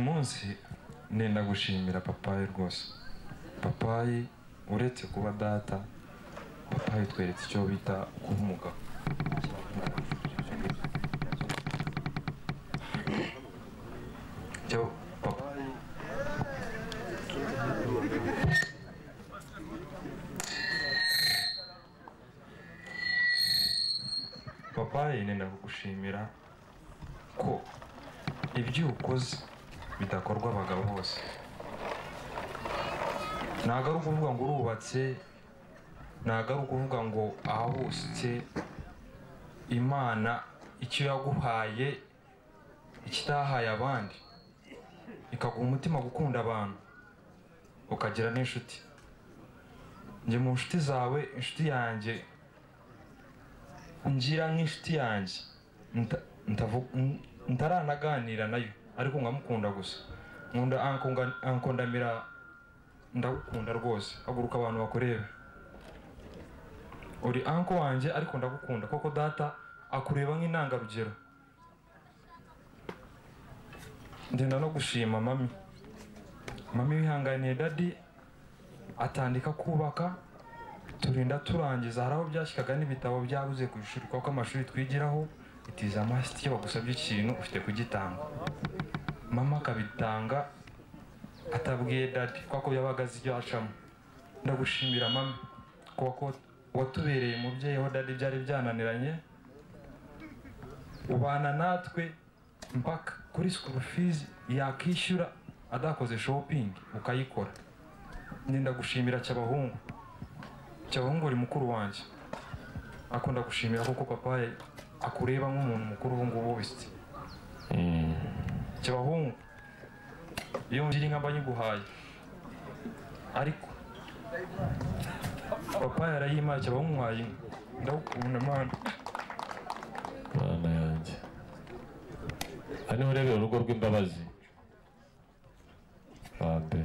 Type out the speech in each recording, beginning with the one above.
munsi nenda gushimira papayi rwose papayi uretse kuba data papayi utweretse icyo bita kuba umugabo cyo papayi papayi nenda kugushimira ko ibyo ukoze bidakorwa abagabo bose ntabwo ari ukuvuga ngo urubatse ntabwo ari ukuvuga ngo ahahusitse imana icyo yaguhaye ikitahaye abandi ikaguha umutima gukunda abantu ukagira n'inshuti njye mu nshuti zawe inshuti yanjye ngira nk'inshuti yanjye nta- ntavu- n- ntaranaganira nayo ariko nkamukunda gusa nkunda anko nga- anko ndamira ndagukunda rwose haguruka abantu bakurebe uri anko wanjye ariko ndagukunda koko data akureba nk'intangarugero ngenda no gushima mami mami wihanganiye dadi atandika kubaka turinda turangiza hari aho byashyikaga n'ibitabo byabuze ku ishuri kuko amashuri twigiraho itiza amasiti iyo bagusabye ikintu ufite kugitanga mama akabitanga atabwiye dadi kuko yabaga azi ibyo acamo ndagushimira mama kuko watubereye umubyeyi aho dadi byari byananiranye ubana natwe mpaka kuri sikuru fizi yakishyura adakoze shopingi ukayikora ndenda gushimira cy'abahungu cyabahungu uri mukuru wanjye akunda gushimira kuko papa ye akureba nk'umuntu mukuru ubu ngubu wese cyabahungu iyo ngira inka mba nyiguhaye ariko papa yarayimpaye cyabahungu mwaye inka ndagukunda mwana mana yanjye aha niho urebera urugo rw'imbabazi babe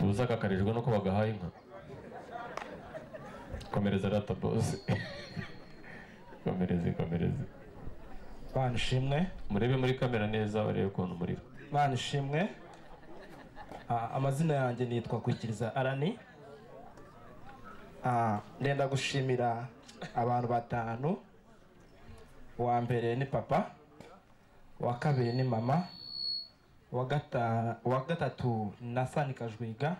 uzakakarijwe nuko bagahaye inka komereza rata bose komereze komereze Mana ishimwe murebe muri kamera neza barebe ukuntu umuriro Mana ishimwe Ah, amazina yanjye nitwa kwikiriza arani Ah, ndenda gushimira abantu batanu uwa mbere ni papa uwa kabiri ni mama uwa gata- uwa gatatu na sani kajwiga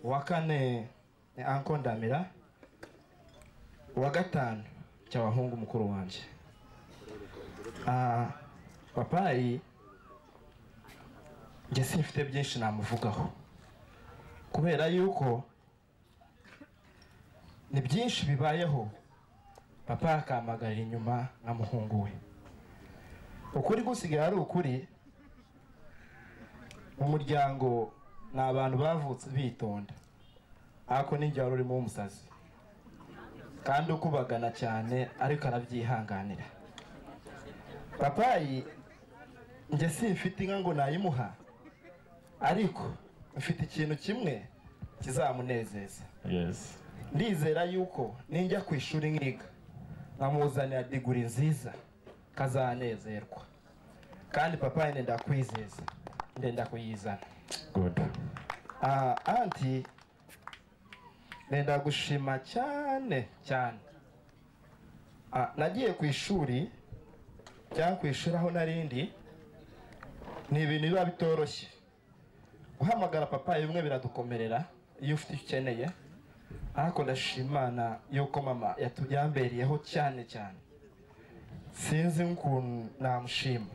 uwa kane ni anko ndamira uwa gatanu cyabahungu mukuru wanjye Ah, papayi njye simfite byinshi namuvugaho kubera yuko ni byinshi bibayeho papa yakampagarira inyuma na muhungu we ukuri gusigaye ari ukuri umuryango ni abantu bavutse bitonda ariko n'ingihe wari urimo w'umusazi kandi ukubagana cyane ariko arabyihanganira papayi njye simfite inka ngo nayimuha ariko mfite ikintu kimwe kizamunezeza yesi ndizera yuko ninjya ku ishuri nkiga nkamuzanira diguri nziza kazanezerwa kandi papa ndenda kwizeza ndenda kuyizana gudu aha anti ndenda gushima cyane cyane Ah, nagiye ku ishuri cyangwa ku ishuri aho narindi ni ibintu biba bitoroshye guhamagara papa bimwe biradukomerera iyo ufite icyo ukeneye ariko ndashimana yuko mama yatu- yambereyeho cyane cyane sinzi ukuntu namushima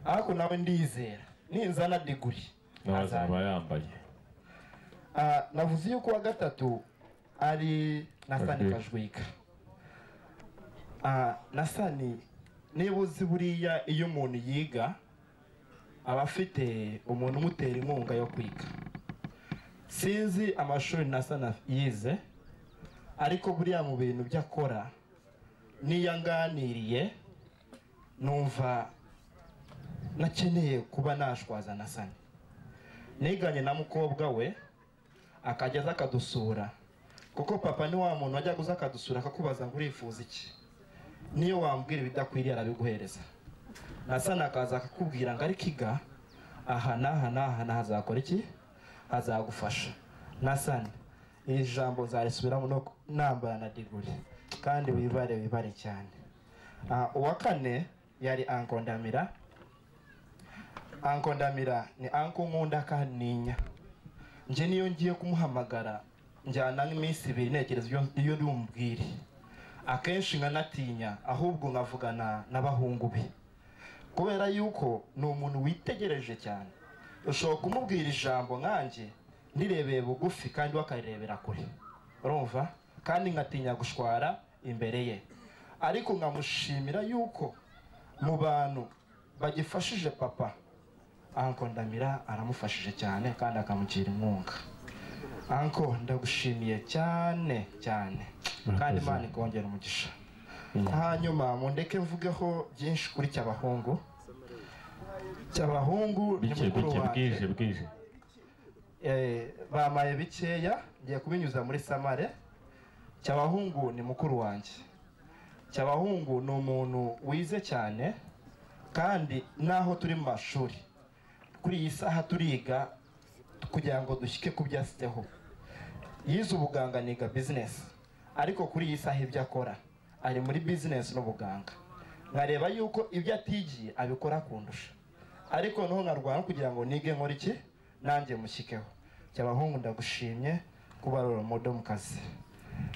ariko nawe ndizera ninzana diguri nawe azabikora. azaba yambaye Ah, navuze yuko uwa gatatu ari nasani Kajwiga. kajwika Ah, nasani niba uzi buriya iyo umuntu yiga aba afite umuntu umutera inkunga yo kwiga sinzi amashuri nasani af- yize ariko buriya mu bintu byo akora n'iyo anganiriye numva nakeneye kuba nashwaza nasani niganye na mukobwa we akajya aza akadusura kuko papa ni wa muntu wajya uza akadusura akakubaza ngo urifuza iki niyo wambwira ibidakwiriye arabiguhereza nasana akaza akakubwira ngo ariko iga aha n'aha n'aha n'aha hazakora iki hazagufasha nasana iri jambo nzarisubiramo no ku- nambara na diguri kandi wibare wibare cyane Ah, uwa kane yari ankondamira ankondamira ni anko nkunda kandi ninya njye niyo ngiye kumuhamagara njyana nk'iminsi ibiri ntekereza iyo- iyo ndi bumubwire akenshi nkanatinya ahubwo nkavugana n'abahungu be kubera yuko ni umuntu witegereje cyane ushobora kumubwira ijambo nkanjye ndirebeye bugufi kandi we akarirebera kure urumva kandi nkatinya gushwara imbere ye ariko nkamushimira yuko mu bantu bagifashije papa anko ndamira aramufashije cyane kandi akamugira inkunga anko ndagushimiye cyane cyane kandi imana ikongera umugisha hanyuma mundeke mvugeho byinshi kuri cyabahungu cyabahungu ni bike mukuru bike bwije wanjye bwije Eh, bamaye bikeya ngiye kubinyuza muri samare cyabahungu ni mukuru wanjye cyabahungu ni umuntu wize cyane kandi n'aho turi mu mashuri kuri iyi saha turiga kugira ngo dushyike ku byasiteho yize ubuganga niga bizinesi ariko kuri iyi saha ibyo akora ari muri bizinesi n'ubuganga nkareba yuko ibyo atigiye abikora akundusha ariko noneho nkarwana kugira ngo nige nkora iki nanjye mushyikeho cyabahungu ndagushimye kuba ari umudo mu kazi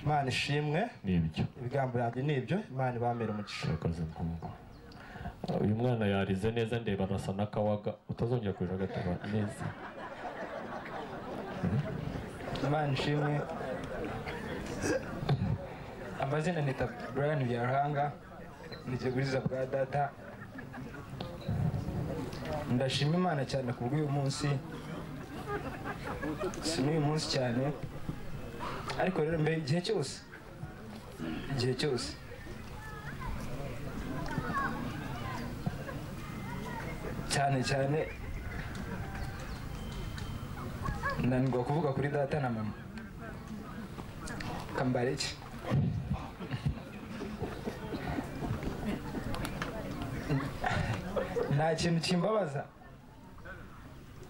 imana ishimwe ni ibyo ibigambo yanjye ni ibyo imana ibamere umugisha urakoze mukobwa uyu mwana yarize neza ndeba arasa n'akawaga utazongera kuja agataba neza imana ishimwe amazina nita brian byarahanga ni ikiguriza bwa data ndashima imana cyane ku bw'uyu munsi si n'uyu munsi cyane ariko rero mbere igihe cyose igihe cyose cyane cyane nanirwa kuvuga kuri data na mama kambareki nta kintu kimbabaza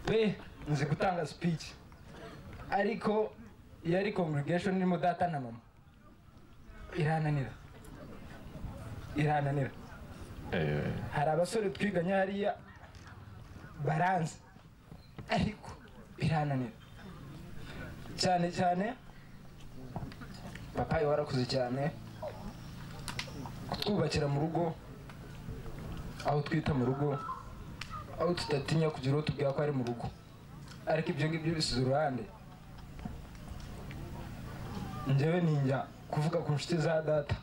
pe nzi gutanga sipici ariko iyo ari congregation irimo data na mama irananira irananira Eh, hari abasore twiganye hariya baranze ariko birananira cyane cyane papa we warakuze cyane kutwubakira mu rugo aho twita mu rugo aho tudatinya kugira uwo tubwira ko ari mu rugo ariko ibyo ngibyo bisize uruhande njyewe ninjya kuvuga ku nshuti za data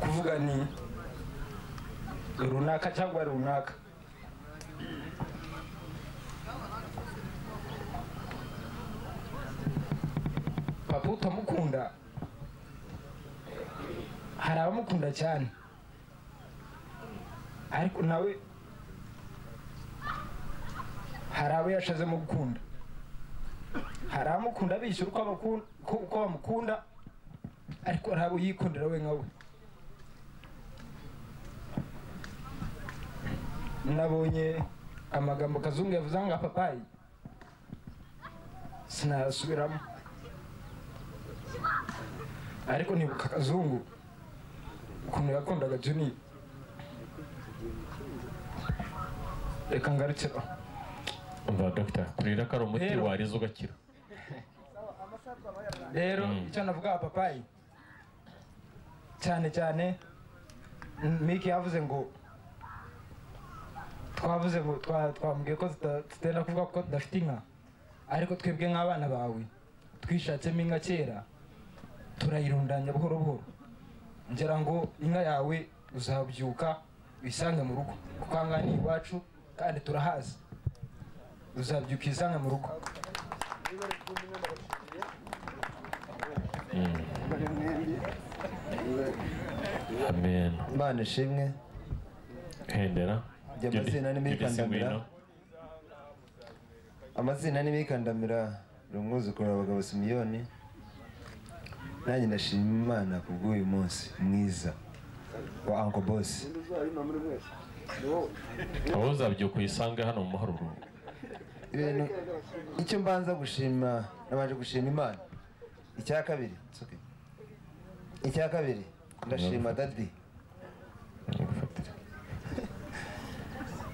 kuvuga ni runaka cyangwa runaka papa utamukunda hari abamukunda cyane ariko nawe hari abo yashazemo gukunda hari abamukunda bishyura uko abakunda- uko- uko bamukunda ariko hari abo yikundira we nka we nabonye amagambo kazungu yavuze ngo papayi sinayasubiramo ariko nibuka kazungu ukuntu yakundaga juni reka ngarukira aho. umva dogita kurira ko ari umuti Rero- wariza ugakira rero Mm. icyo navuga papayi cyane cyane mm, miki yavuze ngo twavuze ngo twa- twamubwiye ko tuta- tutenda kuvuga ko tudafite inka ariko twebwe nk'abana bawe twishatsemo inka kera turayirundanya buhoro buhoro ngira ngo inka yawe uzabyuka uyisange mu rugo kuko aha ngaha ni iwacu kandi turahazi uzabyuka uyisange mu rugo amen imana ishimwe hendera Jya amazina n'imikandamira. amazina n'imikandamira ni umwuzukuru wa bagabo simiyoni nanjye ndashima imana kubw'uyu munsi mwiza wa anko bosi aho uzabyuka uyisange hano mu mahururungu ibintu icyo mbanza gushima nabanje gushima imana icya kabiri it's okay. icya kabiri ndashima dadi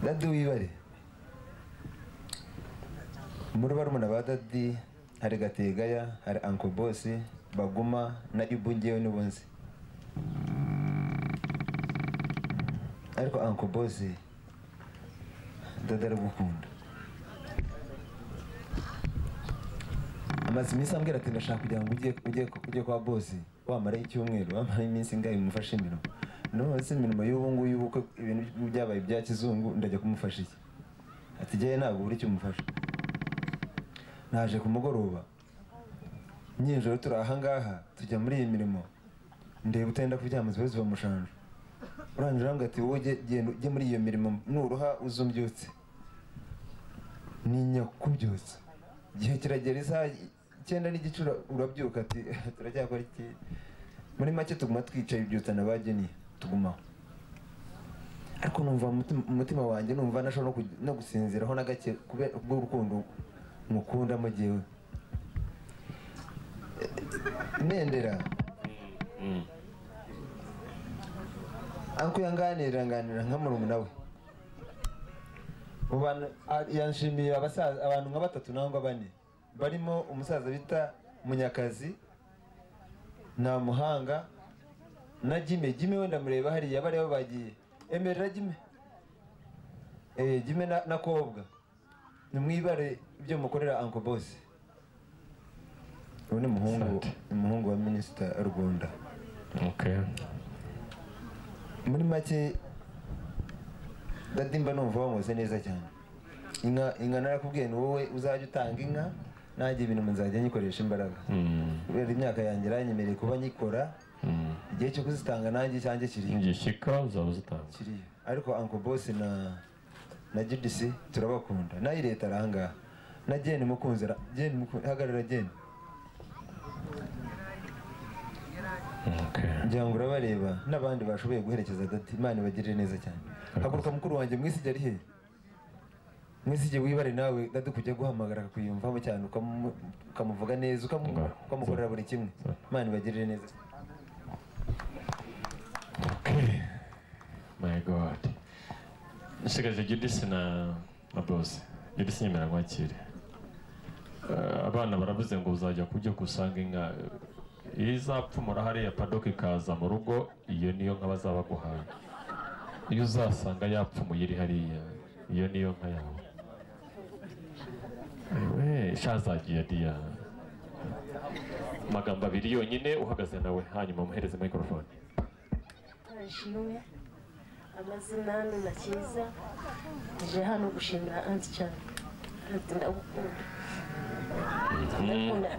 dadi wibare muri barumuna ba dadi hari gategaya hari anko bosi baguma na ibu ngewe nibo nzi ariko anko bosi dada aragukunda amaze iminsi ambwira ati ndashaka kugira ngo ujye ujye ujye kwa bosi wamarayo icyumweru wamarayo iminsi ingahe umufashe imirimo none se imirimo y'ubu ngubu y'ubukwe ibintu byabaye ibya kizungu ndajya kumufasha iki ati jyewe ntabwo buri icyo umufasha naje ku mugoroba nyijoro turi ahangaha tujya muri iyi mirimo ndeba utenda kuryama ziba ziva mushanje urangije urambwira ati wowe jye- genda ujye muri iyo mirimo nuruha uzumbyutse ntinya kubyutsa igihe kiragera isaha icyenda n'igice ura- urabyuka ati turacyakora iki muri make tuguma twicaye ibyutsana bageniye tugumaho ariko numva mu mutima- mu mutima wanjye numva ntashobora no kugi- no gusinziraho na gake kubera ubw'urukundo mukunda mu gihe nendera Mm. ariko yanganira nganira nka murumuna we Mu bantu- a- yanshimiye abasaza abantu nka batatu nangwa bane barimo umusaza bita munyakazi nta muhanga na jime jime we ndamureba hariya bariya bo bagiye emerera jime eh jime na, na kobwa nimwibare ibyo mukorera anko bose ubu ni umuhungu Sante. ni umuhungu wa minisita rwanda Okay. muri make dadimba numva wamuze neza cyane inka inka narakubwiye ni wowe uzajya utanga inka nanjye ibintu nzajya nyikoresha imbaraga Mm. kubera imyaka yanjye iranyemereye kuba nyikora Mm. igihe cyo kuzitanga nanjye cyanjye kiriyo ngishyika uzaba uzitanze kiriyo ariko uncle boss na na judisi turabakunda nayo leta arangaha na jeni mukunzi ara- jeni mukunzi hagarara jeni Okay. ngira ngo urabareba n'abandi bashoboye guherekeza dati imana ibagirire neza cyane haguruka mukuru wanjye mwisige ari he mwisige wibare nawe dati kujya guhamagara akakuyumvamo cyane ukamu- ukamuvuga neza ukamu- Ngo- ukamukorera buri kimwe imana ibagirire neza Okay. My God. Nsigaje Judith na na boss. Judith nyemera nkwakire. Eh, abana baravuze ngo uzajya kubyo kusanga inka eh, iyo izapfumura hariya padoka ikaza mu rugo iyo niyo nka bazaba guhaye iyo uzasanga yapfumuye iri hariya iyo niyo nka yawe ewe shazagiye diya amagambo abiri yonyine uhagaze nawe hanyuma umuhereze microphone Ashimwe amazina hano na Cyiza aje hano gushimira anti cyane anti ndagukunda ndakunda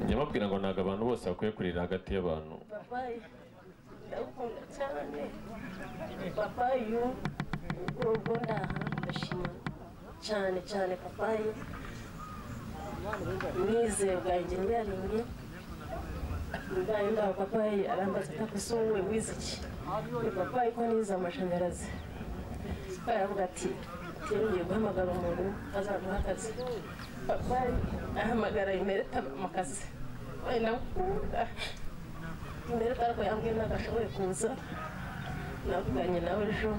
nyamabwira ngo ntabwo abantu bose bakwiye kurira hagati y'abantu papayi ndagukunda cyane papayi uyu ubwo ndaha ndashima cyane cyane papayi mwizeye bwanjye nyaringe ndaye ndaho papayi arambaza atakosa wowe wize iki ni papayi ko nize amashanyarazi baravuga ati tugiye guhamagara umuntu azaguha akazi papayi ahamagara imereta mu kazi we nakunda imereta ariko yambwiye ntabwo ashoboye kuza navuganye nawe ejo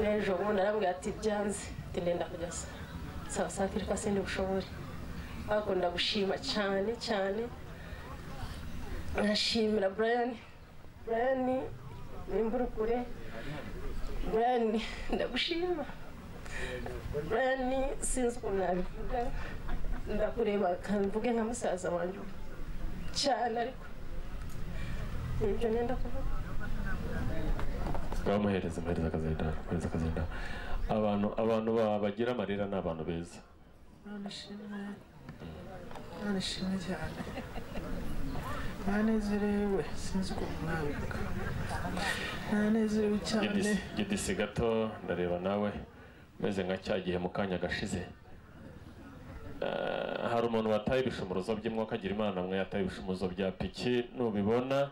n'ejo bundi arambwira ati byanze ati ndenda kugeza sawa saa kiri ko sindi bushobore ariko ndagushima cyane cyane ndashimira brian brian nimba uri kure Brian, ndagushima Brian, sinzi ukuntu nabivuga ndakureba kamvuge nka musaza wanjye cyane ariko nibyo nenda kuvuga bamuhereze muhereze akazenda muhereze akazenda abantu abantu ba- bagira amarira ni abantu beza none shimwe none shimwe cyane mwanezerewe sinzi ukuntu mwabivuga mwanezerewe cyane Gidisi- gidisi gato ndareba nawe umeze nka cya gihe mu kanya gashize Eh, hari umuntu wataye ibishumuruzo by'umwuka agira imana mwe yataye ibishumuruzo bya piki nubibona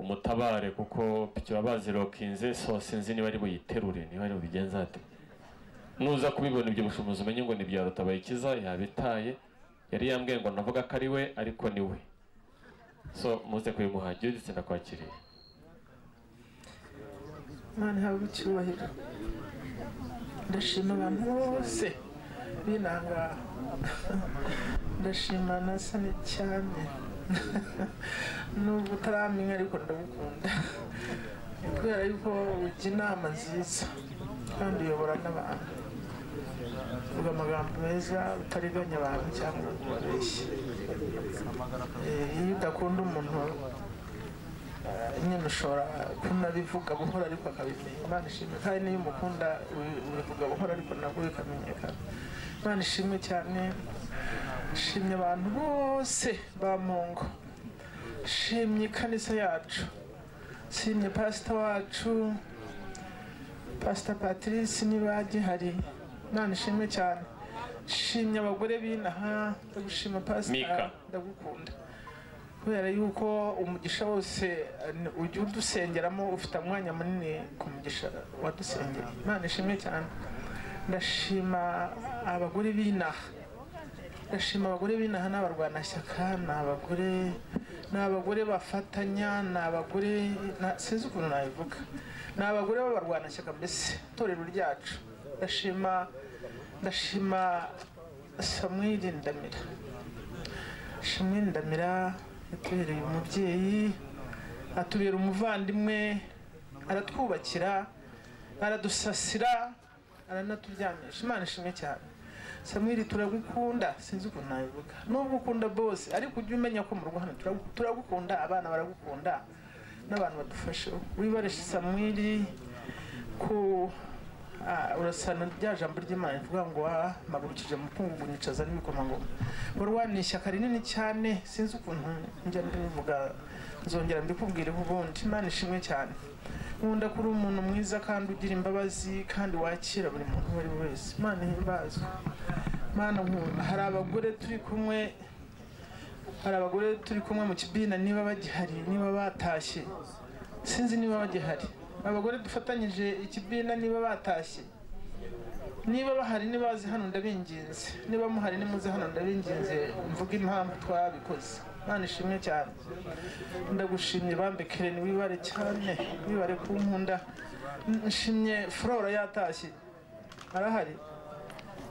umutabare kuko piki baba bazirokinze so sinzi niba ari buyiterure niba ari bubigenze ate nuza kubibona ibyo bishumuruzo umenye ngo ni bya rutabayikiza yabitaye yari yambwiye ngo navuga ko ari we ariko ni we so muze kubimuha juditse ndakwakiriye imana ihabwa icyubahiro ndashima abantu bose binangara ndashima na sani cyane nubwo utaramenya ariko ndabukunda Ni kubera yuko ujya inama nziza kandi uyobora n'abantu uvuga amagambo meza utariganya abantu cyangwa ngo ubabeshye Eh, iyo udakunda umuntu eh, nyine ushobora kunabivuga buhoro ariko akabimenya imana ishimwe kandi niyo umukunda ubi- ubivuga buhoro ariko nabwo bikamenyekana imana ishimwe cyane nshimye abantu bose ba mungo nshimye ikanisa yacu nshimye pasita wacu pasita patrice niba gihari imana ishimwe cyane nshimye abagore b'inaha ndagushima Mika. pasita ndagukunda kubera yuko umugisha wose eh, ni- ujya udusengeramo ufite umwanya munini ku mugisha wadusengeye imana ishimwe cyane ndashima abagore b'inaha ndashima abagore b'inaha ni abarwanashyaka ni abagore ni abagore bafatanya ni abagore na- sinzi ukuntu nabivuga ni abagore b'abarwanashyaka mbese itorero ryacu ndashima ndashima samwiri ndamira shimwe ndamira yatubereye umubyeyi atubera umuvandimwe aratwubakira aradusasira aranaturyamisha imana ishimwe cyane samwiri turagukunda sinzi ukuntu nabivuga nubwo ukunda bose ariko ujye umenya ko mu rugo hano turagu- turagukunda abana baragukunda n'abantu badufashe wibare samwiri ku Ah, urasana rya jambo ry'imana rivuga ngo wampagurukije umukungugu nicaza n'ibikomangoma warwaniye ishyaka rinini cyane sinzi ukuntu njya mbivuga nzongera mbikubwireho ubundi imana ishimwe cyane nkunda kuri umuntu mwiza kandi ugira imbabazi kandi wakira buri muntu uwo ari we wese imana ihimbazwe imana nkunda hari abagore turi kumwe hari abagore turi kumwe mu kibina niba bagihari niba batashye sinzi niba bagihari abagore dufatanyije ikibina niba batashye niba bahari niba bazi hano ndabinginze niba muhari nimuze hano ndabinginze mvuge impamvu twabikoze imana ishimwe cyane ndagushimye bambekere wibare cyane wibare ku nkunda N- nshimye flora yatashye arahari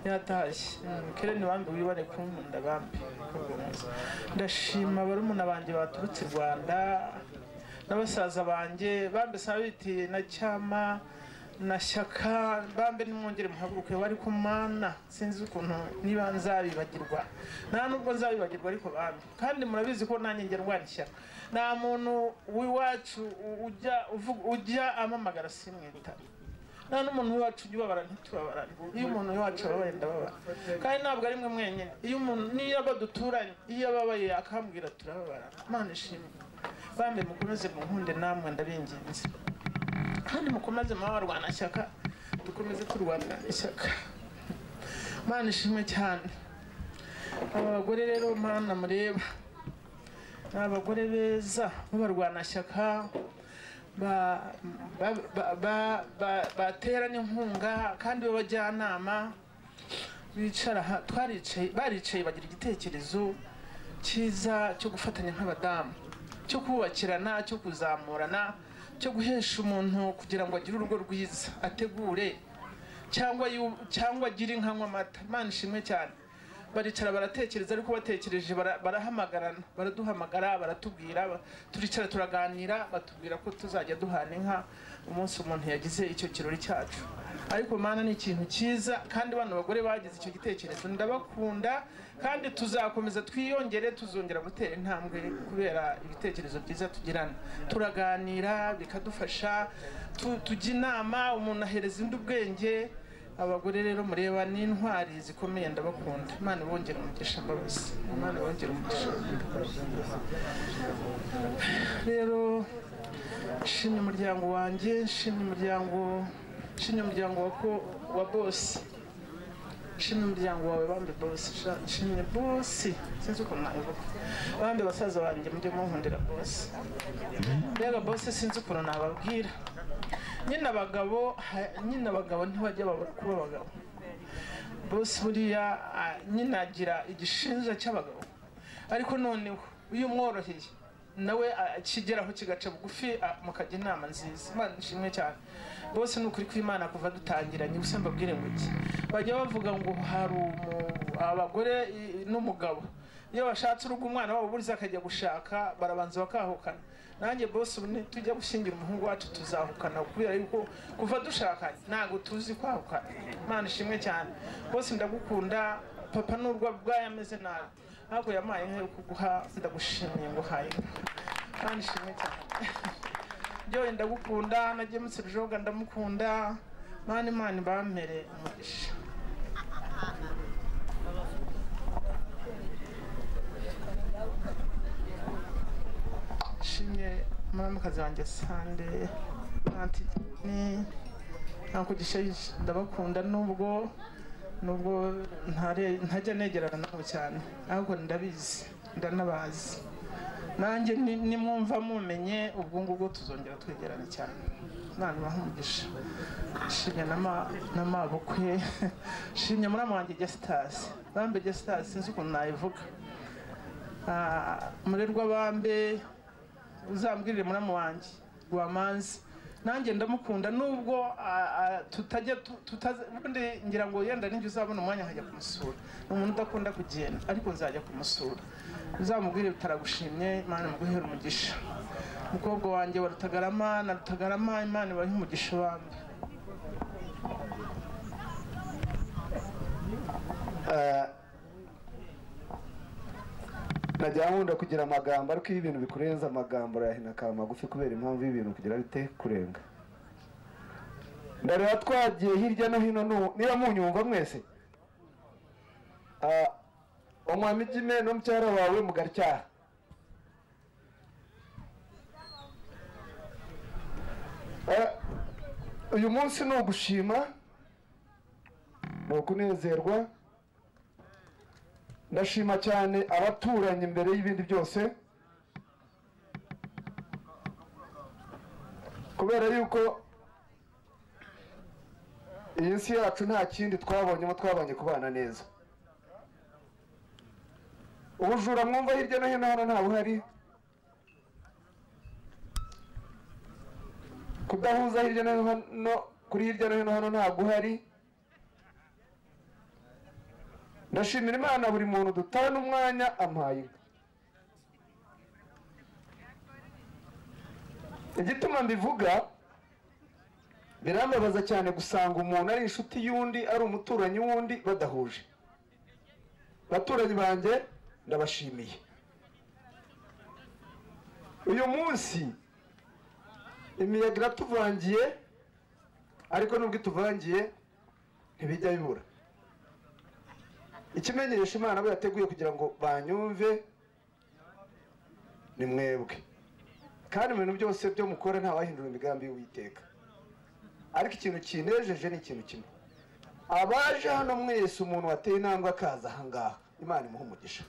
yatashye kereni bambi wibare kunkunda bambi ndashima barumuna banjye baturutse i rwanda na basaza banjye bambi sabiti na cyama na shyaka bambe nimwongere muhaguruke bari ku mana sinzi ukuntu niba nzabibagirwa nta nubwo nzabibagirwa ariko bambi kandi murabizi ko nanjye njya ndwara ishyaka nta muntu w'iwacu u- ujya uvuga- ujya amamagara simwitaba nta n'umuntu wacu ujya ubabara ntitubabarane iyo umuntu wacu ababaye ndababara kandi ntabwo ari mwe mwenyine iyo umuntu niyo aba duturanye iyo ababaye akambwira turababarana imana ishimwe bambe mukomeze muhunde namwe ndabinginze kandi mukomeze muba barwanashyaka dukomeze turwana ishyaka imana ishimwe cyane aba bagore rero mana mureba ni abagore beza b'abarwanashyaka ba- ba- ba- ba- ba- baterana inkunga kandi b'abajyanama bicara aha- twaricaye baricaye bagira igitekerezo cyiza cyo gufatanya nk'abadamu cyo kubakirana cyo kuzamurana cyo guhesha umuntu kugira ngo agire urugo rwiza ategure cyangwa yu- cyangwa agire inka anywa amata imana ishimwe cyane baricara baratekereza ariko batekereje bara- barahamagarana baraduhamagara baratubwira ba- turicara turaganira batubwira ko tuzajya duhana inka umunsi umuntu yagize icyo kirori cyacu ariko mana ni ikintu cyiza kandi bano bagore bagize icyo gitekerezo ndabakunda kandi tuzakomeza twiyongere tuzongera gutera intambwe kubera ibitekerezo byiza tugirana turaganira bikadufasha tu- tujya inama umuntu ahereza undi ubwenge abagore rero mureba ni intwari zikomeye ndabakunda imana ibongera umugisha mbabazi imana ibongera umugisha rero nshimye umuryango wanjye nshimye umuryango nshimye umuryango wa ko- wa bose nshimye umuryango wawe bambi bose sha nshimye bose sinzi ukuntu nabivuga bambi basaza banjye mujye munkundira bose mbega bose sinzi ukuntu nababwira nyine abagabo ha- nyine abagabo ntibajya babura kuba abagabo bose buriya ah, nyine agira igishinja cy'abagabo ariko noneho iyo umworoheye nawe akigeraho kigaca bugufi ah, mukajya inama nziza imana ishimwe cyane bose ni ukuri kw'imana kuva dutangiranye gusa mbabwire ngo iki bajya bavuga ngo hari umu- abagore i- n'umugabo iyo bashatse urugo umwana wabo buriza akajya gushaka barabanza bakahukana nanjye bose ubu nitujya gushyingira umuhungu wacu tuzahukana kubera yuko kuva dushakanye ntabwo tuzi kwahukana imana ishimwe cyane bose ndagukunda papa n'urwo ubwayo ameze nabi ntabwo yampaye inka yo kuguha ndagushimiye ngo uhaye inka imana ishimwe cyane ryoye ndagukunda nagemutse rujoga ndamukunda mani mani bampere umugisha nshimye muramukazi wanjye sande nanti ni nakugisha ndabakunda nubwo nubwo ntare- ntajya negerana nabo cyane ahubwo ndabizi ndanabazi nanjye ni- nimwumva mumenye ubwo ngubwo tuzongera twegerane cyane imana umugisha nshimye n'amabukwe nshimye muramu wanjye gesitasi bambe gesitasi sinzi ukuntu nayivuga Ah, umurerwa bambe uzambwirire muramu wanjye rwamanzi nanjye ndamukunda nubwo ah, ah, tutajya tu- tutaze ubundi ngira ngo yenda ninjye uzabona umwanya nkajya kumusura ni umuntu udakunda kugenda ariko nzajya kumusura uzamubwire bitaragushimye imana muguhere umugisha umukobwa wanjye wa rutagarama na rutagarama imana ibahe umugisha bambe najya nkunda kugira amagambo ariko iyo ibintu bikurenza amagambo urayahina akaba magufi kubera impamvu y'ibintu kugira bite kurenga ndareba twagiye hirya no hino nu- niba munyumva mwese Ah, omwamijime n'omukyala waawe mugaryaha Ah, uyu munsi ni ugushima ni ukunezerwa ndashima cyane abaturanyi mbere y'ibindi byose kubera yuko iyi si yacu nta kindi twabonyemo twabonye kubana neza ubujura mwumva hirya no hino hano nta buhari kudahuza hirya no hino kuri hirya no hino hano nta guhari ndashimira imana buri muntu dutana umwanya ampaye inka igituma mbivuga birambabaza cyane gusanga umuntu ari inshuti y'undi ari umuturanyi w'undi badahuje abaturanyi banjye ndabashimiye uyu munsi imiyaga iratuvangiye ariko nubwo ituvangiye ntibijya bibura ikimenyesha imana abo yateguye kugira ngo banyumve ni mwebwe kandi mu bintu byose byo mukora ntawahindura imigambi y'uwiteka ariko ikintu kinejeje ni ikintu kimwe abaje hano mwese umuntu wateye intambwe akaza ahangaha imana imuha umugisha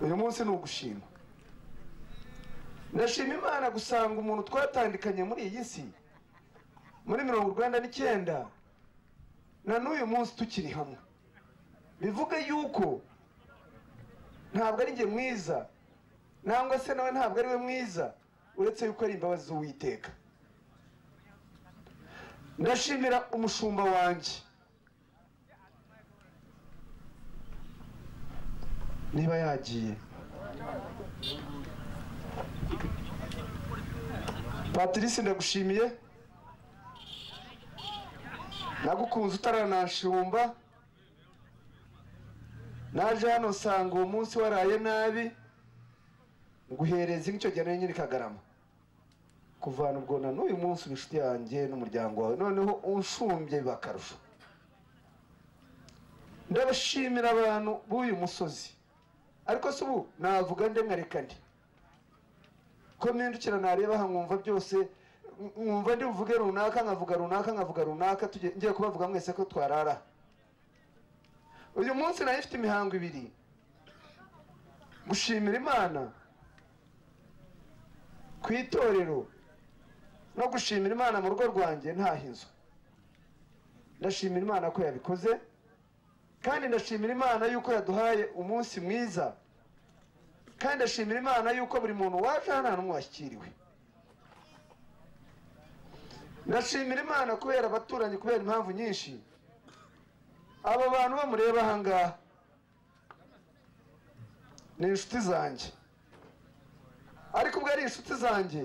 uyu munsi ni ugushima ndashima imana gusanga umuntu twatandukanye muri iyi si muri mirongo urwanda n'icyenda na n'uyu munsi tukiri hamwe bivuga yuko ntabwo ari njye mwiza nangwa se nawe ntabwo ari we mwiza uretse yuko ari imbabazi z'uwiteka ndashimira umushumba wanjye niba yagiye patrice ndagushimiye nagukunze utaranashumba naje hano nsanga uwo munsi waraye nabi nguhereza inka icyo gihe nari nyiri kagarama kuvana ubwo na n'uyu munsi uri inshuti yanjye n'umuryango wawe noneho unshumbye biba akarusho ndabashimira abantu b'uyu musozi ariko si ubu navuga nde nkareka ndi ko mpindukira nareba nkumva byose mwumva ndi buvuge runaka nkavuga runaka nkavuga runaka tujye- ngiye kubavuga mwese ko twarara uyu munsi nayo ifite imihango ibiri gushimira imana ku itorero no gushimira imana mu rugo rwanjye ntahinzwe ndashimira imana ko yabikoze kandi ndashimira imana yuko yaduhaye umunsi mwiza kandi ndashimira imana yuko buri muntu waje hano hantu washyikiriwe ndashimira imana kubera abaturanyi kubera impamvu nyinshi aba bantu bamureba ahangaha ni inshuti zanjye ariko ubwo ari inshuti zanjye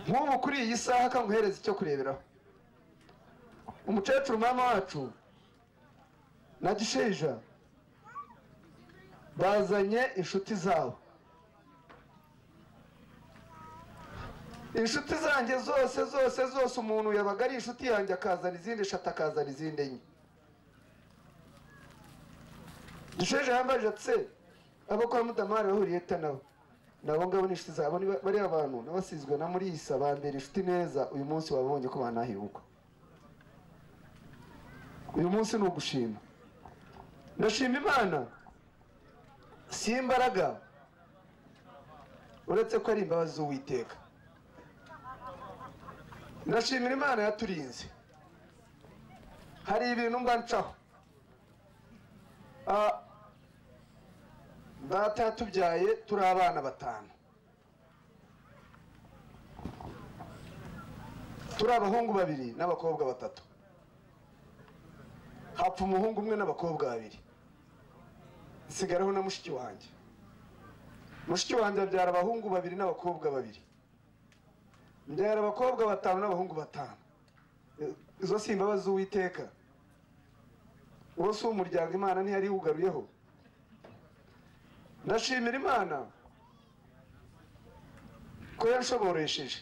nk'ubu kuri iyi saha ka nguhereze icyo kureberaho umucecuru mama wacu na gisheja bazanye inshuti zabo inshuti zanjye zose zose zose umuntu yabaga ari inshuti yanjye akazana izindi eshatu akazana izindi enye gisheje yambaje atse abo kwa mudamari bahuriye ta nabo nabo ngabo ni inshuti zabo ni ba- bariya bantu n'abasizwe na murisa bambera inshuti neza uyu munsi wabonye ko banahibuka uyu munsi ni ugushima ndashima imana si imbaraga uretse ko ari imbabazi z'uwiteka ndashimira imana yaturinze hari ibintu mba ncaho Ah, data yatubyaye turi abana batanu turi abahungu babiri n'abakobwa batatu hapfa umuhungu umwe n'abakobwa babiri nsigaraho na mushiki wanjye mushiki wanjye abyara abahungu babiri n'abakobwa babiri mbyara abakobwa batanu n'abahungu batanu I- izo si imbabazi z'uwiteka uwo si umuryango imana ntiyari wugaruyeho ndashimira imana ko yanshoboresheje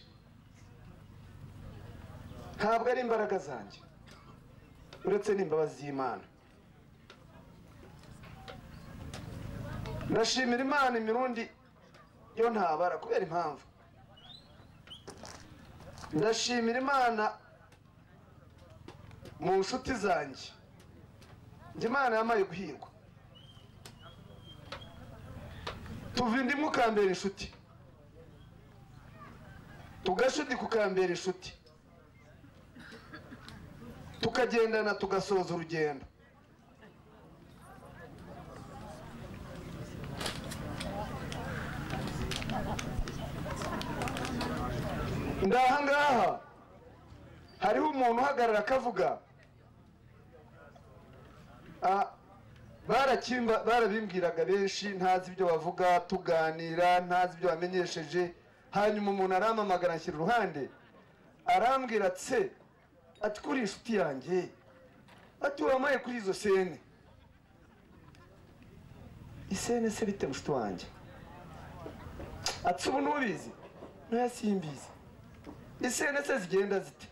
ntabwo ari imbaraga zanjye uretse n'imbabazi z'imana ndashimira imana imirundi yo ntabara kubera impamvu ndashimira imana mu nshuti zanjye njye imana yamaye guhirwa tuva indimu ukambera inshuti tugashudika ukambera inshuti tukagendana tugasoza urugendo ndaha ngaha hariho umuntu uhagarara akavuga "Ah, barakimba barabimbwiraga benshi ntazi ibyo bavuga tuganira ntazi ibyo bamenyesheje hanyuma umuntu arampamagara anshyira iruhande arambwira tse ati kuri inshuti yanjye ati wamaye kuri izo sene isene se bite mushuti wanjye ati ubu ntubizi ntoya simbizi isene se zigenda zite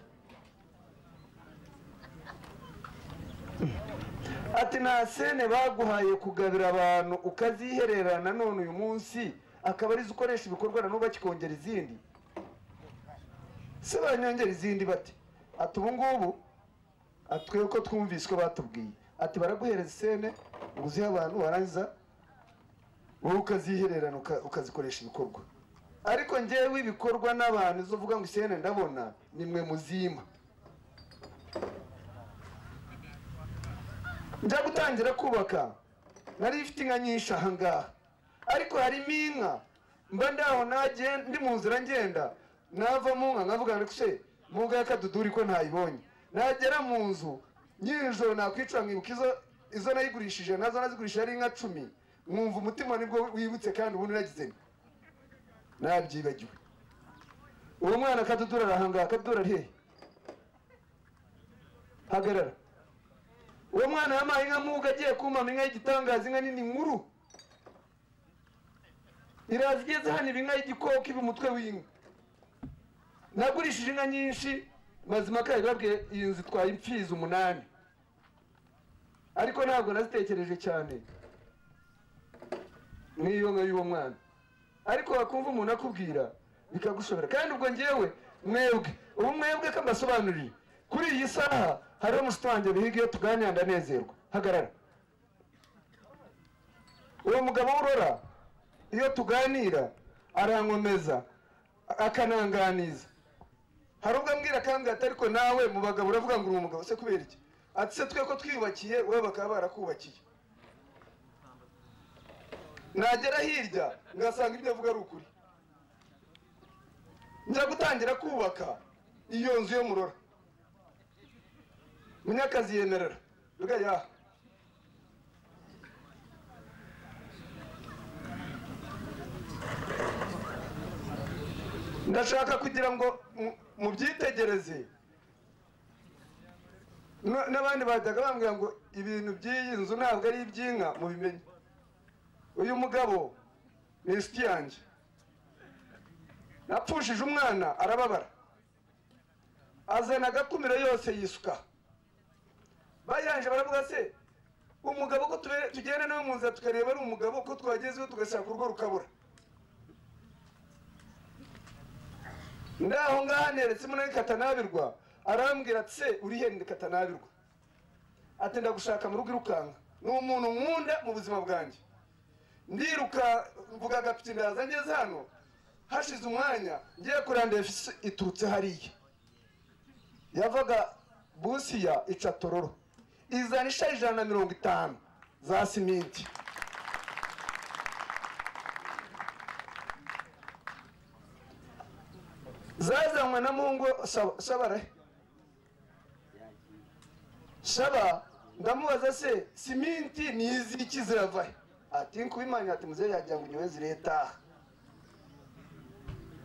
ati nta sene baguhaye kugabira abantu ukazihererana none uyu munsi akaba arizo ukoresha ibikorwa na n'ubu bakikongera izindi se banyongera izindi bate ati ubu ngubu ati twebwe ko twumvise ko batubwiye ati baraguhereza isene ngo uzihe abantu warangiza wowe ukazihererana uka- ukazikoresha ibikorwa ariko ngewe ibikorwa n'abantu izo uvuga ngo isene ndabona ni mwe muzima njya gutangira kubaka nari ifite inka nyinshi ahangaha ariko harimo inka mba ndaho nagiye ndi mu nzira ngenda nava mu nka nkavuga ngo se mu nka y'akaduduri ko ntayibonye nagera mu nzu nyirijoro nakwicura nkibuka izo izo nayigurishije nazo nazigurishije ari inka cumi mwumva umutima nibwo wibutse kandi ubundi nagize nti nabyibagiwe uwo mwana akadudura arahangaha akadudura ari hehe hagarara uwo mwana yamaye inka muga agiye kumama inka y'igitangaza inka nini nkuru iraza igeze hano iba inka y'igikoko iba umutwe w'inka nagurishije inka nyinshi mazima kayo babwiye iyi nzu itwaye impfizi umunani ariko ntabwo nazitekereje cyane n'iyo nka y'uwo mwana ariko wakumva umuntu akubwira bikagushobora kandi ubwo ngewe mwebwe ubu mwebwe ko mbasobanuriye kuri iyi saha hariho umusitani wanjye bihiga iyo tuganira ndanezerwa hagarara uwo mugabo w'urora iyo tuganira arankomeza akananganiza hari ubwo ambwira akambwira ati ariko nawe mu bagabo uravuga ngo uri umugabo se kubera iki ati se twe ko twiyubakiye we bakaba barakubakiye nagera hirya ngasanga ibyo avuga ari ukuri njya gutangira kubaka iyo nzu yo murora munyakazi yemerera mbwa yaha ndashaka kugira ngo mu- mubyitegereze No- n'abandi bajyaga bambwira ngo ibintu by'iyi nzu ntabwo ari iby'inka mubimenye uyu mugabo ni inshuti yanjye napfushije umwana arababara azana agakumiro yose yisuka bayanje baravuga se umugabo ko tube- tugenda nawe mu nzira tukareba ari umugabo ko twagezeho tugashaka urwo rukabura ndaho ngaho neretse muri katanabirwa arambwira ati se uri he ni katanabirwa ati ndagushaka mu rugo irukanka ni umuntu nkunda mu buzima bwanjye ndiruka mvuga agapiki ndaza ngeze hano hashize umwanya ngiye kurandira fisi iturutse hariya yavaga busiya ica tororo izana isha ijana na mirongo itanu za siminti zazanywe na mungu Saba- sabara shaba ndamubaza se siminti ni iziki zirava he? ati nkubimanya ati muzehe yagira ngo nyiwe ziretaha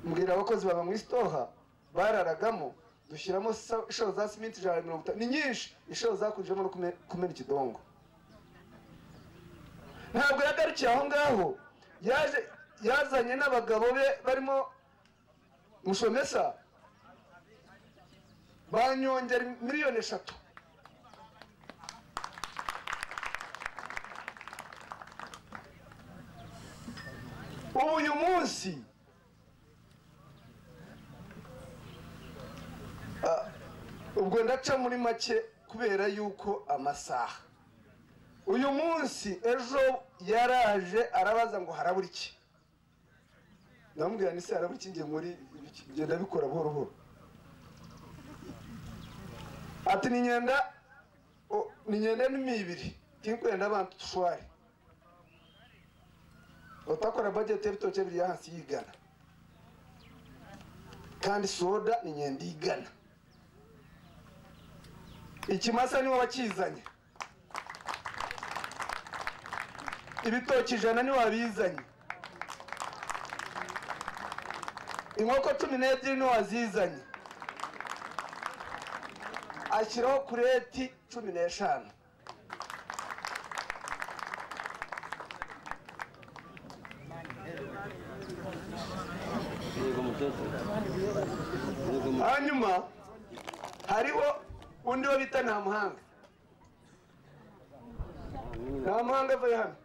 mbwira abakozi baba mu isitoha bararagamo dushyiramo sa- inshuro za siminti ijana na mirongo itanu ni nyinshi inshuro zakurijemo no kume- kumena ikidongo ntabwo yagarukiye aho ngaho yaje yazanye n'abagabo be barimo mushomesa banyongera miliyoni eshatu ubu uyu munsi ah, ubwo ndaca muri make kubera yuko amasaha uyu munsi ejo yaraje arabaza ngo harabura iki ndamubwira ni se harabura iki ngiye muri ngenda bikora buhoro buhoro ati ni ngenda o- ni ngenda n'imibiri tinkwenda abantu tushware utakora budget y'ibitoki biri hasi yigana kandi soda ni ngenda igana ikimasa niwe wakizanye ibitoki ijana niwe wabizanye inkoko cumi n'ebyiri niwe wazizanye ashyiraho kureti cumi n'eshanu hanyuma hariho undi wo bita nta muhanga nta muhanga avuye hano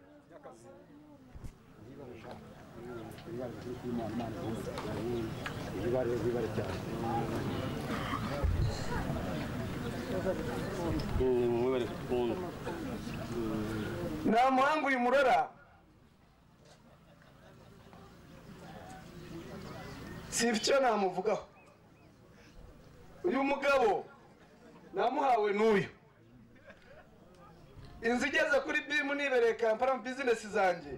nta muhanga uyu murora si icyo namuvugaho uyu mugabo namuhawe n'uyu inzu igeze kuri bimu nibereye kampala mu bizinesi zanjye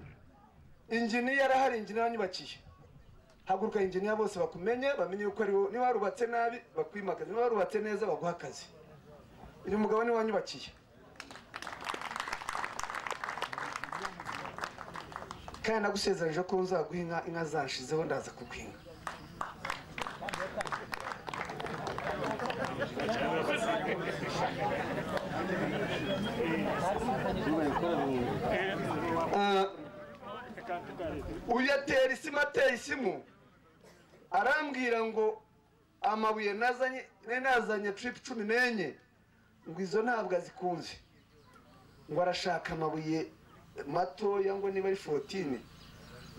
ingini yarahari ingini yanyubakiye haguruka inginiya bose bakumenye bamenye yuko ari wowe niba warubatse nabi bakwimakaza niba warubatse neza baguha akazi uyu mugabo niwe wanyubakiye kandi nagusezeranyije ko nzaguha inka inka zanshizeho ndaza kuguha Ah, uyu yatera isimu ateye isimu arambwira ngo amabuye nazanye nari nazanye tiripu cumi n'enye ngo izo ntabwo azikunze ngo arashaka amabuye matoya ngo niba ari forotine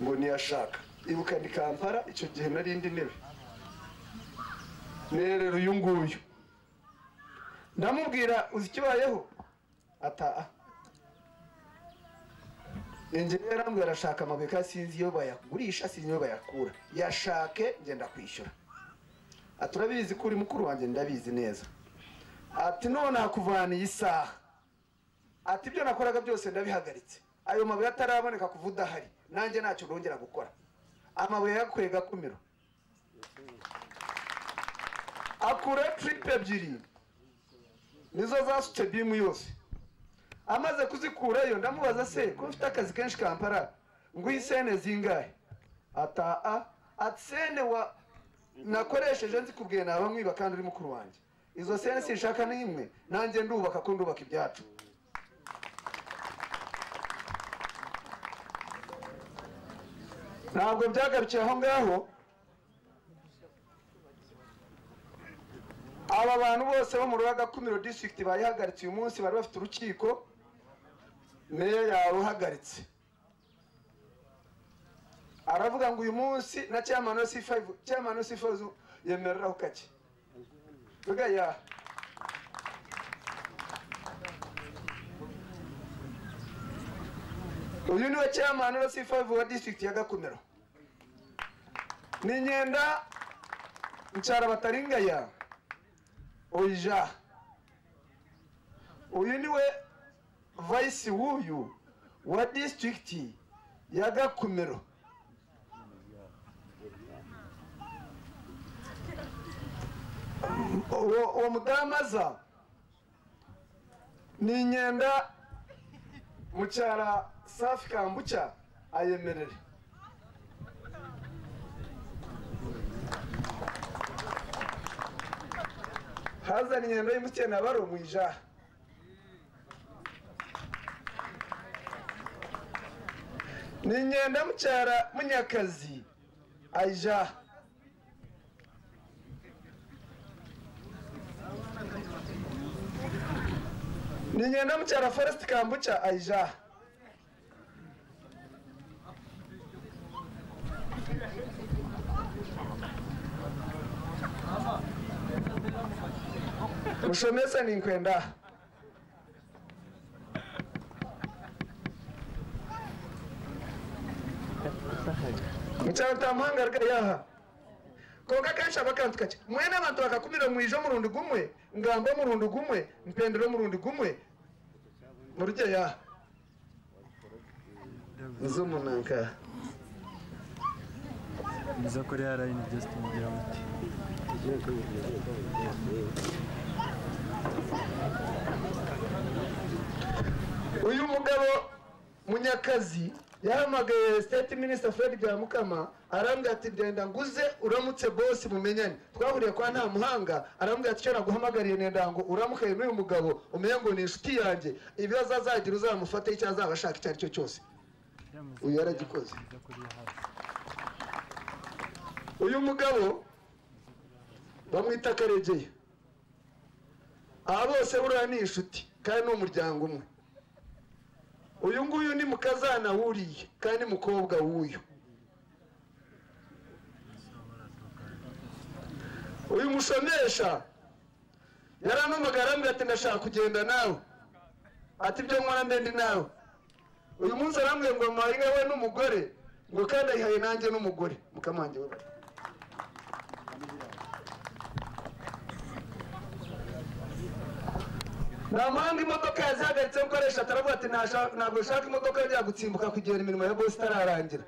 ngo niyashaka ibuka ni kampala icyo gihe nari indi ntebe nerera uyu nguyu ndamubwira uzi ikibayeho ataha ingeri yarambwira arashaka amabuye kandi sinzi iyo bayagurisha sinzi iyo bayakura yashake ngenda kwishyura ati urabizi ko uri mukuru wanjye ndabizi neza ati none nakuvaniye isaha ati ibyo nakoraga byose ndabihagaritse ayo mabuye ataraboneka kuva udahari nanjye ntacyo nongera gukora amabuye yakuye gakumiro akura tiripe ebyiri nizo zasutse bimu yose amaze kuzikurayo ndamubaza se ko mfite akazi kenshi kampara ngo iyi sene zingahe ataa ati sene wa nakoresheje nzi kubwiye naba mwiba kandi uri mukuru wanjye izo sene sinshaka n'imwe nanjye ndubaka ko ndubaka ibyacu ntabwo byagarukiye aho ngaho aba bantu bose bo mu rubaga kumiro district bayihagaritse uyu munsi bari bafite urukiko meya yaruhagaritse aravuga ngo uyu munsi na chairman wa C5 chairman wa C5 yemerera ho kake vuga ya uyu niwe chairman wa C5 wa district ya Gakumiro ni nyenda ncara bataringaya oija uyu niwe vice w'uyu wa district ya Gakumiro uwo uwo mudamu aza ni inyenda mucyara safi kambuca ayemerere hazana inyendo y'umukene abari umwijaha ni inyenda mucyara munyakazi ayijaha ni inyenda mucyara forest kambuca ayijaha mushomesa ninkwenda mucyaro tamuhangarika yaha konka kenshi abakantu kake mwene abantu bakakumira mwijo murundi gumwe ngambo murundi gumwe mpendero murundi gumwe murye yaha zumunanka nizo koreya rayini byose tumugira muti uyu mugabo munyakazi yahamagaye state minister fred byamukama arambwira ati ndenda nguze uramutse bosi mumenyane twahuriye kwa nta muhanga arambwira ati icyo naguhamagariye nenda ngo uramukaye n'uyu mugabo umenye ngo ni inshuti yanjye ibibazo azagira uzamufate icyo azaba ashaka icyo ari cyo cyose uyu yaragikoze uyu mugabo bamwita karegeye aba bose buriya ni inshuti kandi ni umuryango umwe uyu nguyu ni mukazana wuriye kandi ni mukobwa w'uyu uyu mushomesha yarampamagara arambwira ati ndashaka kugenda nawe ati ibyo nkora ndendi nawe uyu munsi arambwiye ngo mpaye we n'umugore ngo kandi ayihaye nanjye n'umugore mukamange we bari nta mpamvu imodoka yazihagaritse gukoresha ataravuga ati "Nasha- ntabwo nshaka imodoka yajya gutsimbuka kugera imirimo ya bose itararangira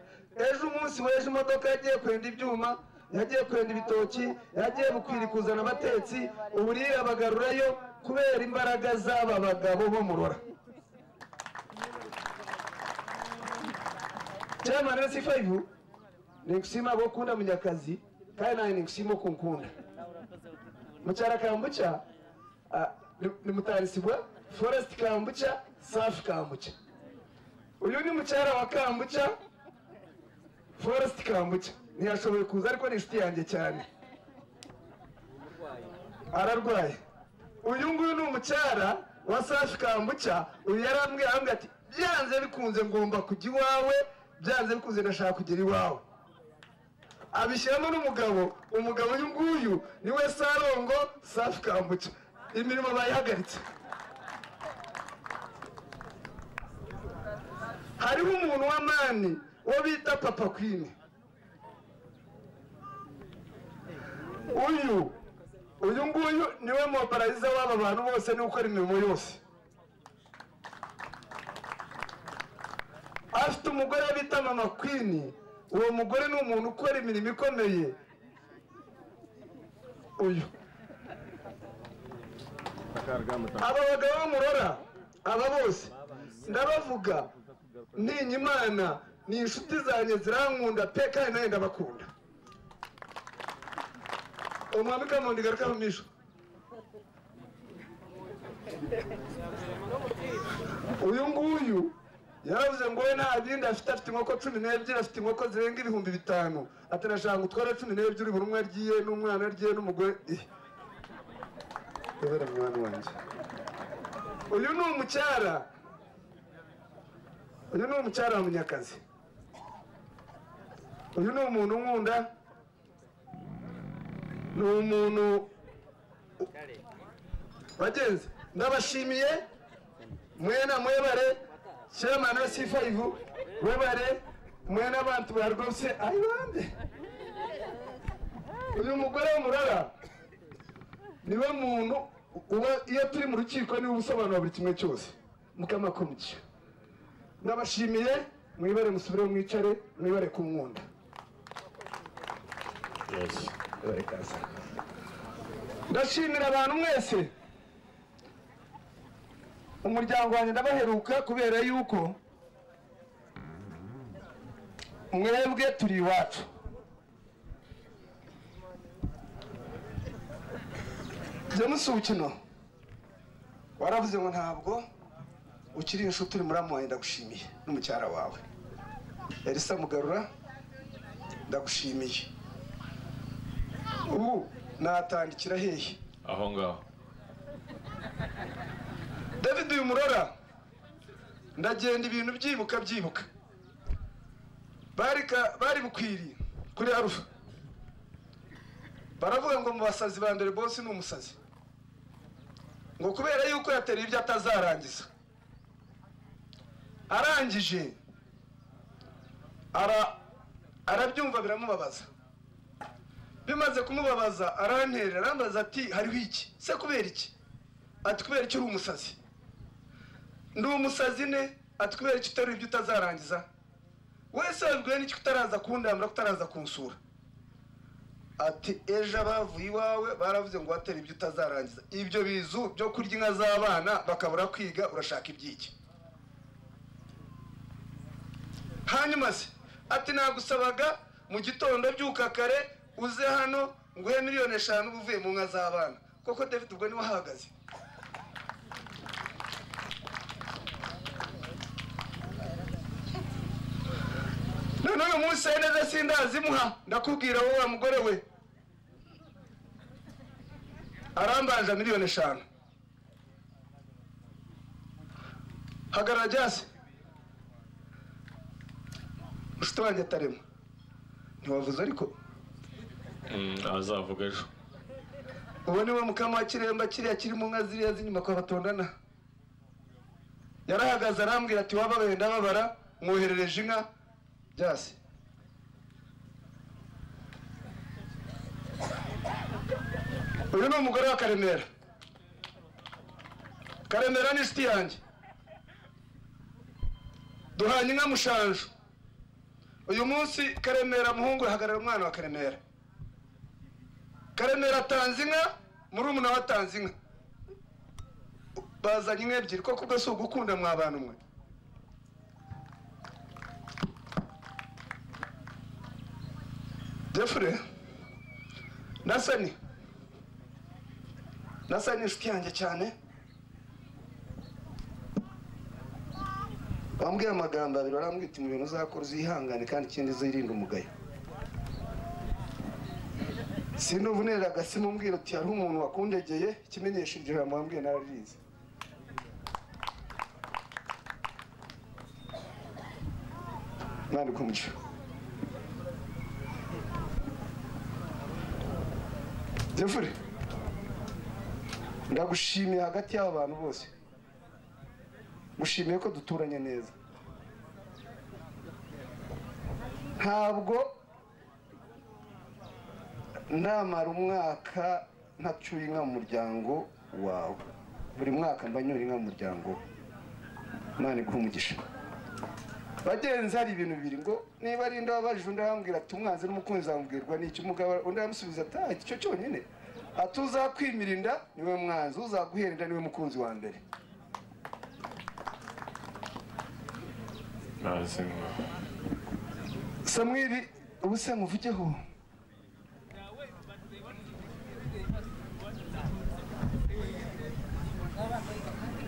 ejo umunsi w'ejo imodoka yagiye kwenda ibyuma yagiye kwenda ibitoki yagiye bukwira kuzana abatetsi ubu bagarurayo kubera imbaraga z'aba bagabo bo murora chairman wa C5 nikushima abo kunda munyakazi kandi nawe nikushima kunkunda mucyara kambuca ah, ni- ni mutarisibwa forest kambuca safi kambuca uyu ni mucyara wa kambuca forest kambuca ntiyashoboye kuza ariko ni inshuti yanjye cyane ararwaye uyu nguyu ni umucyara wa safi kambuca uyu yarambwiye arambwira ati byanze bikunze ngomba kujya iwawe byanze bikunze ndashaka kugera iwawe abishyiramo n'umugabo umugabo uyu nguyu niwe sarongo safi kambuca imirimo bayihagaritse hariho umuntu w'amani uwo bita papa kwini uyu uyu nguyu niwe mobarariza w'aba bantu bose niwe ukora imirimo yose afite umugore bita mama kwini uwo mugore ni umuntu ukora imirimo ikomeye uyu aba bagabo b'amurora aba bose ndabavuga ntinya imana ni inshuti zanjye zirankunda pe kandi nawe ndabakunda umwami kamundi garuka mu mijo uyu nguyu yaravuze ngo we nta bindi afite afite inkoko cumi n'ebyiri afite inkoko zirenga ibihumbi bitanu atarashaka utwara cumi n'ebyiri buri umwe agiye n'umwana agiye n'umugore eh. Ndabera mwana wanjye uyu ni umucyara uyu ni umucyara wa munyakazi uyu ni umuntu nkunda ni umuntu bagenzi ndabashimiye mwena mwebare chairman wa C5 webare mwena abantu barwose ayibande uyu mugore w'umurara niwe muntu uba iyo turi mu rukiko niwe ubusobanura buri kimwe cyose mukamakomikiyo ndabashimiye mwibare musubire mwicare mwibare ku nkunda Yes. ndashimira abantu mwese umuryango wanjye ndabaheruka kubera yuko mwebwe turi iwacu james ubukino waravuze ngo ntabwo ukiri inshuti uri muramu wanjye ndagushimiye n'umucyara wawe elisa mugarura ndagushimiye ubu natandikira hehe aho ngaho david uyu murora ndagenda ibintu byibuka byibuka bari ka- bari bukwiriye kuri arufa baravuga ngo mu basazi ba mbere bose ni umusazi ngo kubera yuko yatereye ibyo atazarangiza arangije ara- arabyumva biramubabaza bimaze kumubabaza aranterera arambaza ati hariho iki se kubera iki ati kubera icyo uri umusazi ndi umusazi ne ati kubera icyo uteruye ibyo utazarangiza wese wabibwiwe n'iki utaraza kundambura utaraza kunsura ati ejo abavuye iwawe baravuze ngo watera ibyo utazarangiza ibyo bizu byo kurya inka z'abana bakabura kwiga urashaka iby'iki hanyuma se ati nagusabaga mu gitondo byuka kare uze hano nguhe miliyoni eshanu uba uvuye mu nka z'abana koko david ubwo niwe ahahagaze none uyu munsi ari neza sindazimuha ndakubwira wowe wa mugore we arambanje miliyoni eshanu hagarara jyase mushuti wanjye atarimo ntiwavuze ariko Mm, azavuga ejo uwo niwe mukama wa kiremba kiriya kiri mu nka ziriya z'inyuma kwa batondana yarahagaze arambwira ati waba wenda babara mwoherereje inka byase uyu ni umugore wa karemera karemera ni inshuti yanjye duhanye inka mushanju uyu munsi karemera muhungu ahagarara umwana wa karemera karemera atanze inka murumuna we atanze inka bazanye inka ebyiri koko ubwo si ugukunda mwa bantu mwe jeffrey nasani nasani inshuti yanjye cyane wambwiye amagambo abiri warambwita mu bintu uzakora uzihangane kandi ikindi uzirinde umugayo sinubu nera agasimu mbwira uti hariho umuntu wakundegeye ikimenyesha iryo jambo wambwiye nararize mwandika umucyo jefure ndagushimiye hagati y'aba bantu bose gushimiye ko duturanye neza ntabwo ndamara umwaka ntacyuye inka mu muryango wawe buri mwaka mba nyura inka mu muryango we imana iguhe umugisha bagenzi hari ibintu bibiri ngo niba ari inda wabajije undi arambwira ati umwanzi n'umukunzi wambwirwa n'iki umugabo undi aramusubiza ati ah icyo cyonyine ati uzakwimira inda niwe mwanzi uzaguhera inda niwe mukunzi wa mbere ntazi samweli ubu se nkuvugeho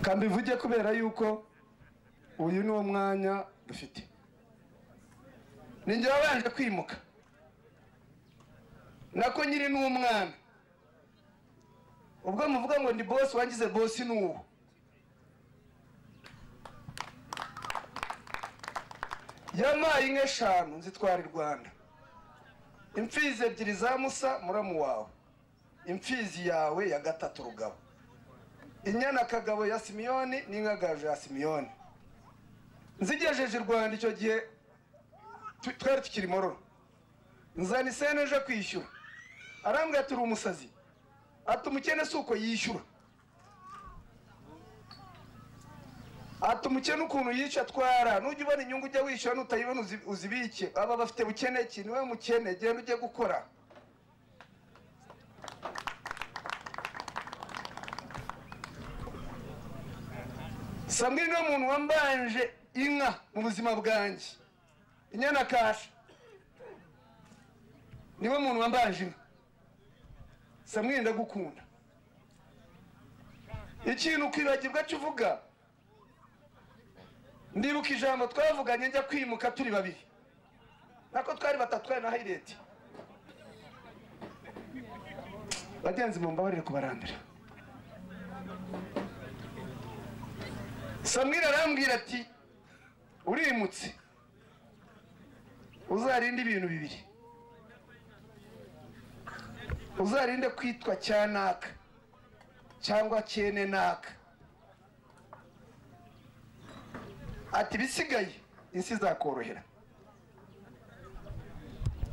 kambivuge kubera yuko uyu ni wo mwanya dufite ni njye wabanje kwimuka nako nyiri ni umwana ubwo muvuga ngo ndi bosi wangize bosi ni uwo yamaye inka eshanu nzitwara i rwanda imfizi ebyiri za musa muramu wawe imfizi yawe ya gatatu rugabo inyana kagabo ya simiyoni n'inka gaju ya simiyoni nzigejeje i rwanda icyo gihe tu- twari tukiri mororo nzana isene ejo kwishyura arambwira ati uri umusazi ati umukene si uko yishyura ati umukene ukuntu yica atwara nujya ubona inyungu ujya wishyura nutayibona uzi- uzibike aba bafite bukene ki niwe mukene genda ujye gukora samwe niwe muntu wambanje inka mu buzima bwanjye inyana kasha niwe muntu wambanje inka samwe ndagukunda ikintu ukwibagirwa cyo uvuga ndibuka ijambo twavuganye njya kwimuka turi babiri nako twari batatu twari na hayireti bagenzi mu mbabarire kubarambira samweli arambwira ati urimutse uzarinde ibintu bibiri uzarinde kwitwa cyanaka cyangwa cyene naka ati ibisigaye isi izakorohera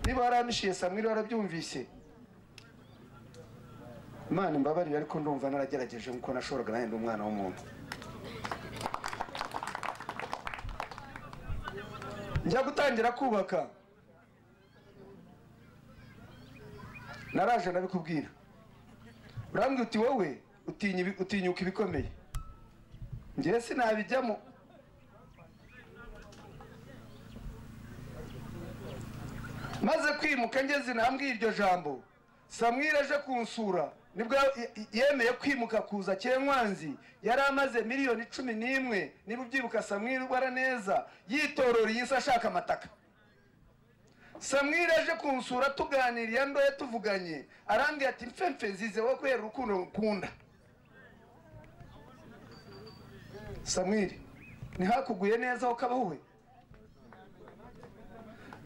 niba waramishiye samweli warabyumvise imana imbabarire ariko ndumva naragerageje nk'uko nashoboraga nanjye ndi umwana w'umuntu njya gutangira kubaka naraje ndabikubwira urambwira uti wowe utinya ibi- utinyuka ibikomeye njyewe sinabijyamo maze kwimuka ngeze intambwe iryo jambo samwira aje kunsura nibwo ye- yemeye kwimuka kuza kenkwanzi yari amaze miliyoni cumi n'imwe niba ubyibuka samwira ubara neza yitorora iyi si ashaka amataka samwira aje kunsura tuganiriye ndoye tuvuganye arambwira ati mfemfe nzize wowe kubera urukundo ngukunda samwiri ntihakuguye neza ho kabaho we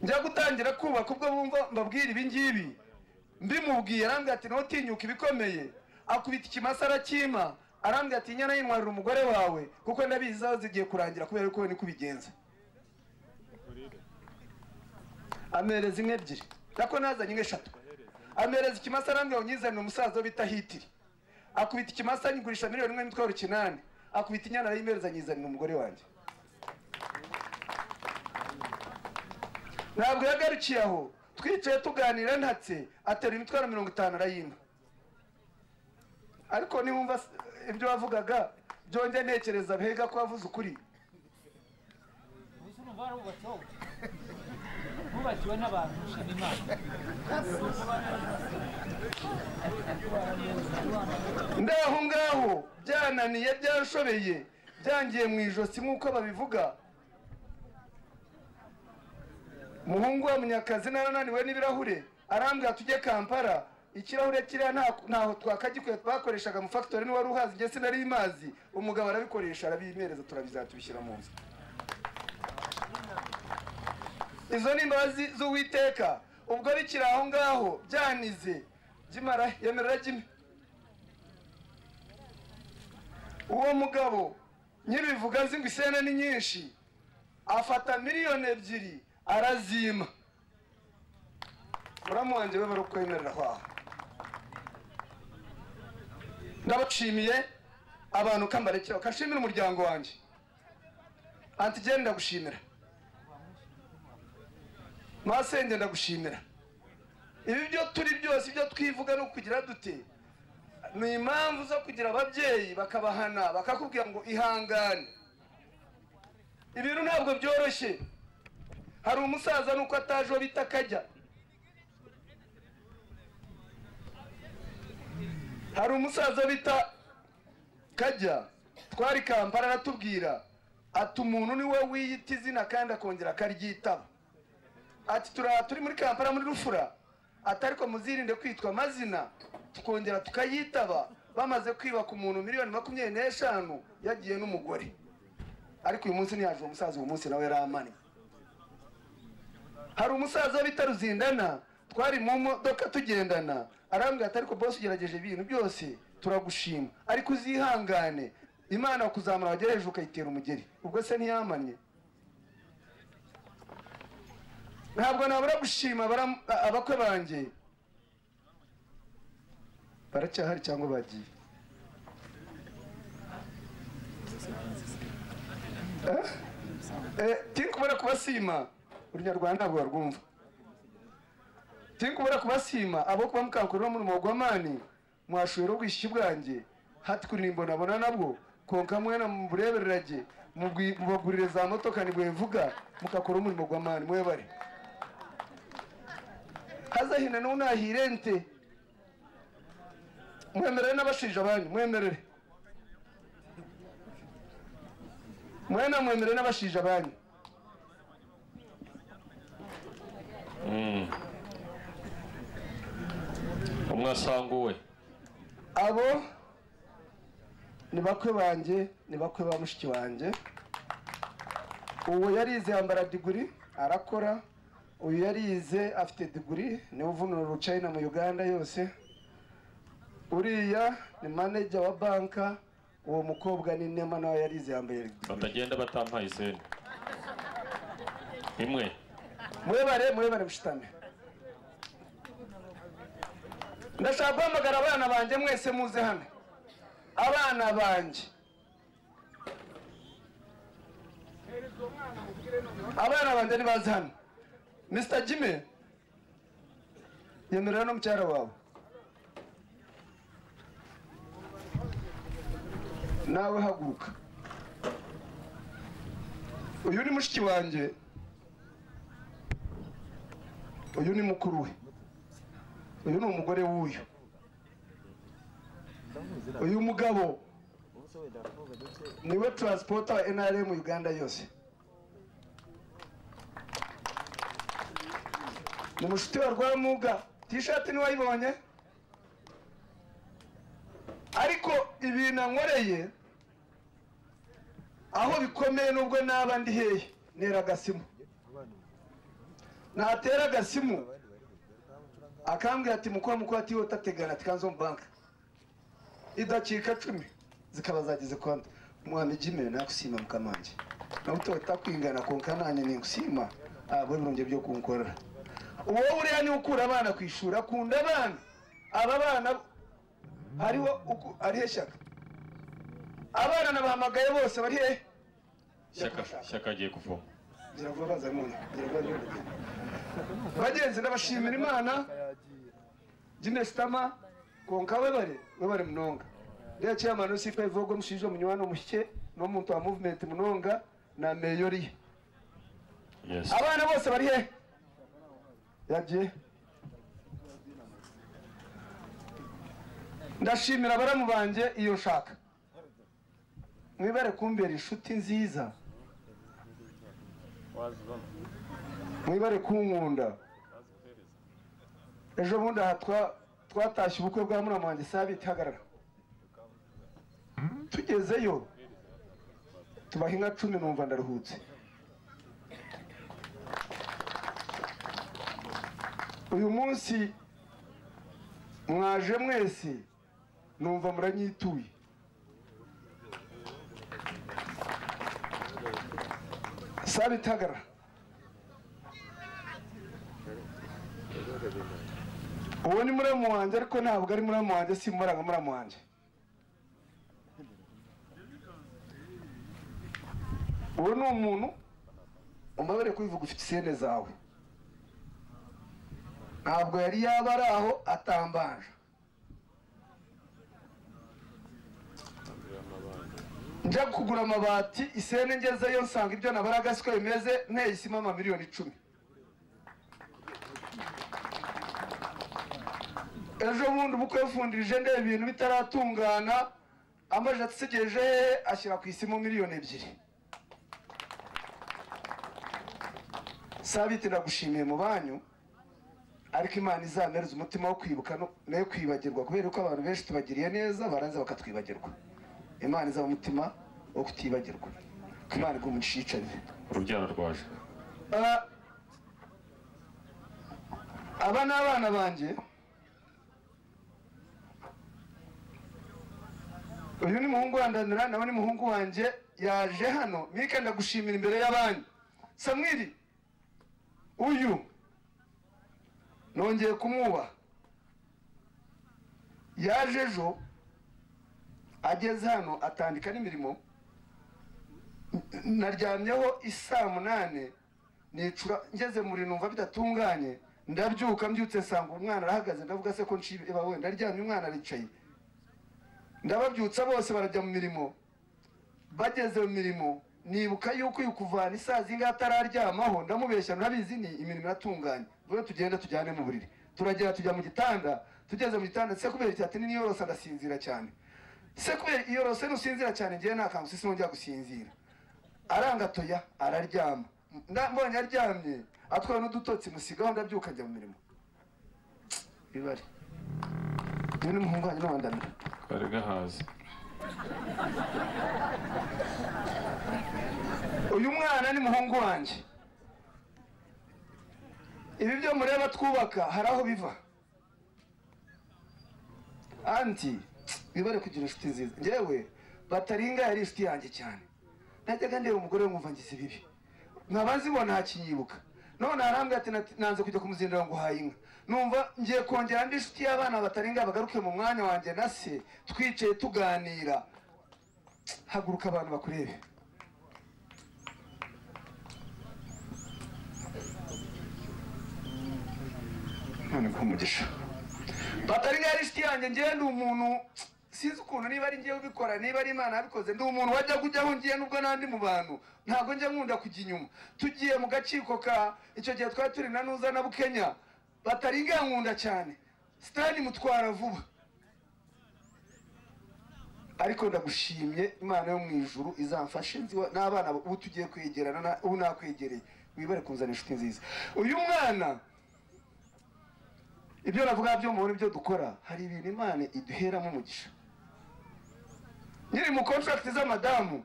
njya gutangira kubaka ubwo bumva mbabwira ibi ngibi mbimubwiye arambwira ati ntutinyuke ibikomeye akubita ikimasa arakima arambwira ati inyana yintwarira umugore wawe kuko ndabizi aho zigiye kurangira kubera ko we niko ubigenza amereza inka ebyiri nako nazanye inka eshatu amereza ikimasa arambwira ngo nyizanire umusaza wo bita hitiri akubita ikimasa anyigurisha miliyoni imwe n'imitwaro kinani akubita inyana arayimereza nyizanira umugore wanjye ntabwo yagarukiye aho twicaye tuganira ntatse atera imitwaro mirongo itanu arayimba ariko niwumva s- ibyo wavugaga byonge ntekereza mbega ko wavuze ukuri bubakiwe n'abantu ushima imana ndaho ngaho byananiye byanshobeye byangiye mu ijosi nk'uko babivuga umuhungu wa munyakazi narananiwe n'ibirahure arambwira tujye kampara ikirahure kiriya nta- ntaho twakagikuye twakoreshaga mu fagitori niwari uhazi njye sinari mazi umugabo arabikoresha arabimereza turabizana tubishyira mu nzu izo ni imbabazi z'uwiteka ubwo bikiri aho ngaho byanize jimara yemerera jimwe uwo mugabo nyir'ibivuga nzi ngo isena ni nyinshi afata miliyoni ebyiri arazima muramuwanjye we bari kwemerera aho ndabashimiye abantu ukambarekera ukashimira umuryango wanjye antijeni ndagushimira masenge ndagushimira ibi byo turi byose ibyo twivuga ni ukugira dute ni impamvu zo kugira ababyeyi bakabahana bakakubwira ngo ihangane ibintu ntabwo byoroshye hari umusaza nuko ataje uwo bita akajya hari umusaza bita kajya twari kampara aratubwira ati umuntu niwe wiyita izina kandi akongera akaryitaba ati turaha turi muri kampara muri rufura ati ariko muzirinde kwitwa amazina tukongera tukayitaba bamaze kwibaka umuntu miliyoni makumyabiri n'eshanu yagiye n'umugore ariko uyu munsi ntiyaje uwo musaza uwo munsi nawe yari amanye hari umusaza bita ruzindana twari mu modoka tugendana arambwira ati ariko bose ugerageje ibintu byose turagushima ariko uzihangane imana kuzamura wagereje ukayitera umugeri ubwo se ntiyamanye ntabwo nabura gushima abara- abakwe banjye baracyahari cyangwa bagiye Eh, tiri kubona kubasima urunyarwanda ntabwo barwumva turi kubura kubasima abo kuba mukakorera muri mugomani mwashobora ubwishyu bwanjye hati kuri imbonabona nabwo konka mwena muburebererage mubwi- mubagurire za motoka nibwo bivuga mukakora umurimo gwa mani mwe bari hazahina n'ubu ntahirente mwemerere n'abashije abanyu mwemerere mwena mwemerere n'abashije abanyu umwe asanga uwe abo ni bakwe banjye ni bakwe ba mushiki wanjye uwo yarize yambara diguri arakora uyu yarize afite diguri niwe uvunura urucayina mu uganda yose uriya ni maneja wa banka uwo mukobwa ni nema nawe yarize yambaye diguri batagenda batampaye izindi imwe mwebare mwebare mushitame ndashaka guhamagara abana banjye mwese muze hano abana banjye abana banjye ntibaze hano mr jimmy yemerera no mucyara wawe nawe haguruka uyu ni mushiki wanjye uyu ni mukuru we uyu ni umugore w'uyu uyu mugabo niwe taransipota wa nrm uganda yose ni mushuti wa rwamuga tishati niwayibonye ariko ibintu ankoreye aho bikomeye nubwo naba ndi hehe nera agasimu natera agasimu akambwira ati mukora mukora ati wowe utategana ati kanzo banka idacika cumi zikaba zageze kwanda umwami jimere nakusima mukamange nawe utahita kwingana konka nanjye ningusima ntabwo ibirunge byo kunkorera wowe uriya niwe ukura abana ku ishuri akunda abana aba bana hariho uku- hariho shyaka abana nabahamagaye bose bari hehe shyaka shyaka agiye kuvoma ngira vuba baza mu ngira vuba baza mu bagenzi ndabashimira imana jinesitama konka webare webare munonga ndiya chairman usipa ivogo mushije munywano mushike no muntu wa movement munonga na meyori yes abana bose bari he yagiye ndashimira abaramu banjye iyo nshaka mwibare kumbera inshuti nziza mwibare kunkunda ejo bundi aha twa- twatashye ubukwe bwa murama wanjye sabiti hagarara tugezeyo tubaha inka cumi numva ndaruhutse uyu munsi mwaje mwese numva muranyituye sabitagara uwo ni muramu wanjye ariko ntabwo ari muramu wanjye simuranga muramu wanjye uwo ni umuntu umbabarire kubivuga ufite isene zawe ntabwo yari yaba ari aho atambanje njya kugura amabati isene ngezeyo nsanga ibyo nabaraga siko bimeze nteye isima amamiliyoni icumi ejo bundi ubukwe yafundije nde ibintu bitaratungana amajije atusigeje hehe ashyira ku isimu miliyoni ebyiri sabiti ndagushimiye mu banyu ariko imana izamereze umutima wo kwibuka no- nayo kwibagirwa kubera ko abantu benshi tubagiriye neza baranze bakatwibagirwa imana izaba umutima wo kutibagirwa ko imana iguma umushicane urubyaro rwaje Ah, aba ni abana banjye uyu ni muhungu wa ndanura nawe ni muhungu wanjye yaje hano mike ndagushimira imbere y'abanyu samwiri uyu nongeye kumwuba yaje ejo ageze hano atandika n'imirimo naryamyeho isaa munani nicura ngeze muri numva bidatunganye ndabyuka mbyutse nsanga umwana arahagaze ndavuga se ko nshiba wenda aryamye umwana aricaye ndababyutsa bose barajya mu mirimo bageze mu mirimo nibuka yuko uyu kuvana isaa zingahe atararyamaho ndamubeshya nurabizi ni imirimo iratunganye vuba tugenda tujyane mu buriri turagera tujya mu gitanda tugeze mu gitanda se kubera icyati ni niyorose ndasinzira cyane se kubera iyorose nusinzira cyane ngewe nta kantu sisi nongera gusinzira arangatoya araryama Nda- mbonye aryamye atwawe n'udutotsi musigaho ndabyuka njya mu mirimo bibare uyu ni umuhungu wanjye n'abandamira kari gahaze uyu mwana ni muhungu wanjye ibi byo mureba twubaka hari aho biva anti bibare kugira inshuti nziza njyewe bataringa yari inshuti yanjye cyane najyaga ndeba umugore we nkumva ngize ibibi nkaba nzibona hakinyibuka none harambwe ati "Nati- nanze kujya kumuzindira ngo uhaye inka numva ngiye kongera ndi inshuti y'abana bataringa bagaruke mu mwanya wanjye na se twicaye tuganira haguruka abantu bakurebe none ko umugisha bataringa yari inshuti yanjye ngewe ndi umuntu sinzi ukuntu niba ari ngewe ubikora niba ari imana yabikoze ndi umuntu wajya kujyaho ngiye nubwo n'andi mu bantu ntabwo njya nkunda kujya inyuma tugiye mu gaciko ka icyo gihe twari turi na nuza na bukenya bataringa yankunda cyane sitani mutwara vuba ariko ndagushimye imana yo mu ijuru izamfashe nzi wa- n'abana ubu tugiye kwegerana na- ubu nakwegereye wibare kunzana inshuti nziza uyu mwana ibyo navuga byo mubona ibyo dukora hari ibintu imana iduheramo umugisha nkiri mu kontragiti z'amadamu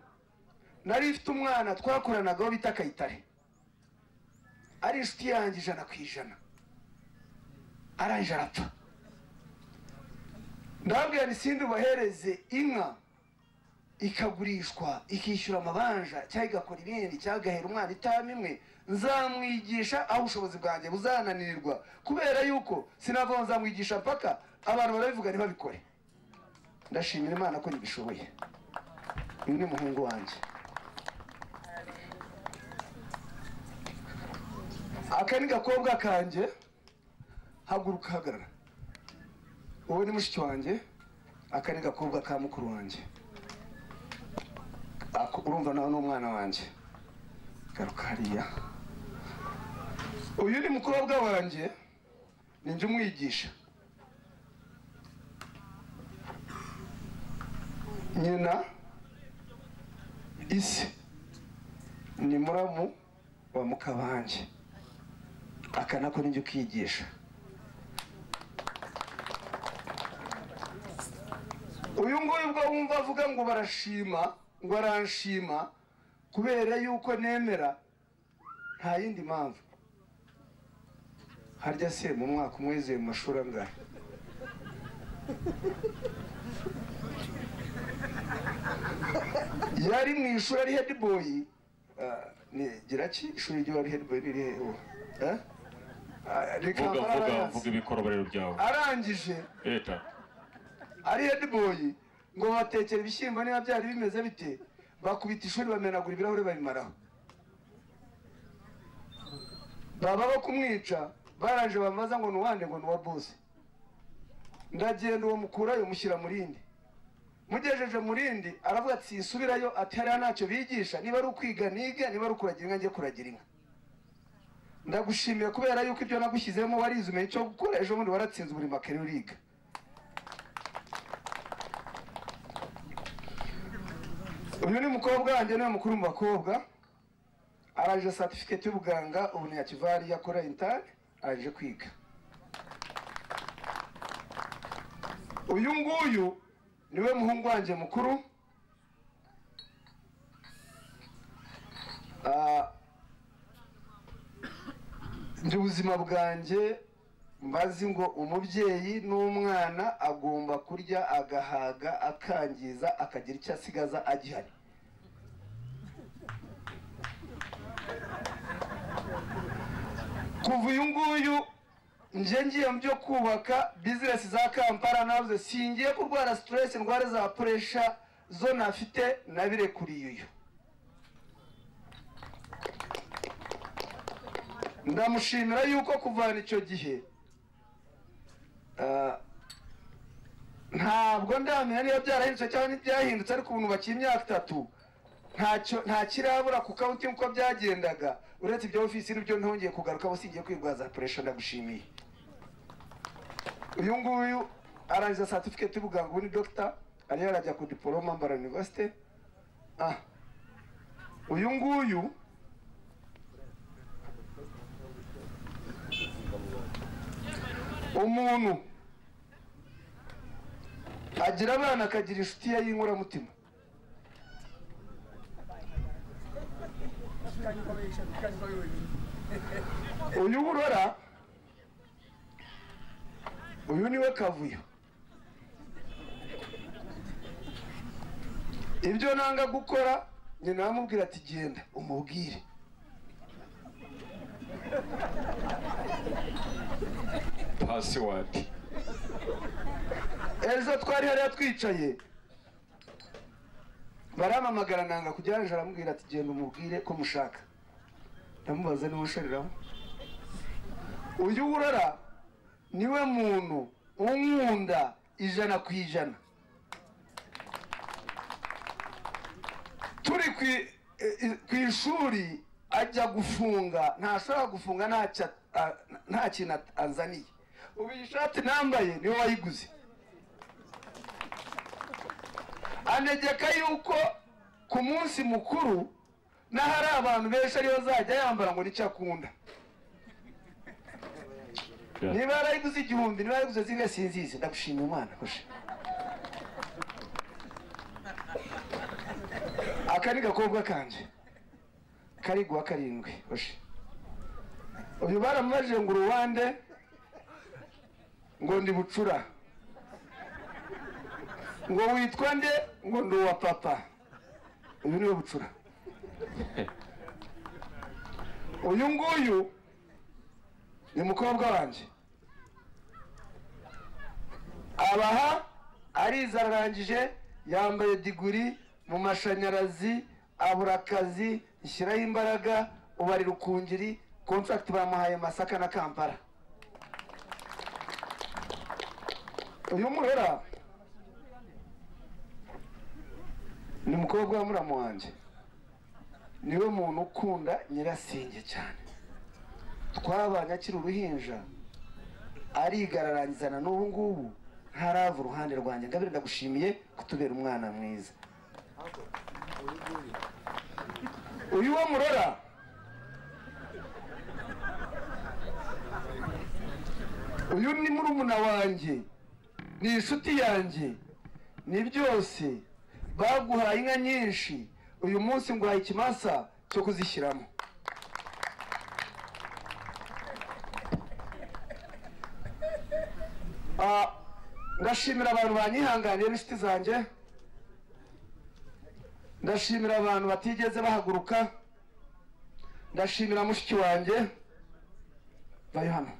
nari mfite umwana twakoranagaho bita kayitare ari inshuti yanjye ijana ku ijana arangije arapfa ndababwira ni sindi ubahereze inka ikagurishwa ikishyura amabanja cyangwa igakora ibindi cyangwa igahera umwana itama imwe nzamwigisha aho ubushobozi bwanjye buzananirwa kubera yuko sinavuga ngo nzamwigisha mpaka abantu barabivuga ntibabikore ndashimira imana ko nibishoboye uyu ni muhungu wanjye aka ni gakobwa kanjye haguruka hagarara wowe ni mushiki wanjye aka ni gakobwa ka mukuru wanjye Ako- urumva nawe ni umwana wanjye garuka hariya uyu ni mukobwa wanjye ni njye umwigisha nyina isi ni muramu wa mukabanjye aka nako ni njye ukigisha uyu nguyu ubwo wumva avuga ngo barashima ngo aranshima kubera yuko nemera nta yindi mpamvu harya se mu mwaka umwe yize mu mashuri angahe yari mu ishuri ari hediboyi gira ki ishuri ry'uwo ari hediboyi riri hehe Eh? Ah, reka vuga vuga mbaragaze. vuga ibikoroborero byawe arangije leta ari hediboyi ngo batekera ibishyimbo niba byari bimeze bite bakubita ishuri bamenagura ibirahuri babimaraho baba bo kumwica barangije bamaza ngo ni uwande ngo ni uwa bose ndagenda uwo mukurayo mushyira mu rindi mugejeje mu rindi aravuga ati sinsubirayo ati hariya ntacyo bigisha niba ari ukwiga nige niba ari ukuragira inka njye kuragira inka ndagushimiye kubera yuko ibyo nagushyizemo warize umenya icyo gukora ejo bundi waratsinze buri makere uriga uyu ni umukobwa wanjye niwe mukuru mu bakobwa arangije satifiketi y'ubuganga ubu ni yakivari yakora intare arangije kwiga uyu nguyu niwe muhungu wanjye mukuru Ah, njye ubuzima bwanjye mbazi ngo umubyeyi n'umwana agomba kurya agahaga akangiza akagira icyo asigaza agihari kuva uyu nguyu njye ngiye mu byo kubaka bizinesi za kampala navuze singiye kurwara siteresi indwara za puresha zo nafite nabirekuriye uyu ndamushimira yuko kuvana icyo gihe ah, ntabwo ndamenya niba byarahindutse cyangwa ntibyahindutse ariko ubu nubakiye imyaka itatu ntacyo nta kirabura ku kawuti uko byagendaga uretse ibyo ofisi n'ibyo ntongeye kugaruka singiye kwirwaza puresha ndagushimiye uyu nguyu arangiza satifiketi y'ubuganga ubu ni dogita ariyo arajya ku diporoma mbara univerisite ah uyu nguyu umuntu agira abana akagira inshuti ye y'inkoramutima uyu burora uyu niwe kavuyo ibyo nanga gukora nyina aramubwira ati genda umubwire pasiwadi ejo twari hariya twicaye baramamagara nanga kujya hejuru aramubwira ati genda umubwire ko mushaka ndamubaza niwe ushariramo uyu urora niwe muntu unkunda ijana ku ijana turi ku i- i- ku ishuri ajya gufunga ntashobora gufunga ntacyo a- a- nta kintu at- anzaniye ubu iyi shati nambaye niwe wayiguze anegeka yuko ku munsi mukuru n'ahari abantu benshi ariyo azajya yambara ngo nicyo akunda niba yarayiguze igihumbi niba yarayiguze zimwe sinzizi ndagushima imana hoje aka ni gakobwa kanje kari guha karindwi hoje uyu baramubajije ngo uruwande ngo ndi bucura ngo witwa nde ngo ndi uwa papa uyu niwe bucura uyu nguyu ni mukobwa wanjye abaha arize ararangije yambaye diguri mu mashanyarazi abura akazi ishyiraho imbaraga ubu ari rukungiri contract bamuhaye masaka na kampala uyu murora ni umukobwa wa muramu wanjye niwe muntu ukunda nyirasenge cyane twabanye akiri uruhinja ariga ararangizana n'ubu ngubu ntarava uruhande rwanjye ngabire ndagushimiye kutubera umwana mwiza uyu wo murora uyu ni murumuna wanjye ni inshuti yanjye ni byose baguhaye inka nyinshi uyu munsi nguhaye ikimasa cyo kuzishyiramo Ah, ndashimira abantu banyihanganiye n'inshuti zanjye ndashimira abantu batigeze bahaguruka ndashimira mushiki wanjye bayo hano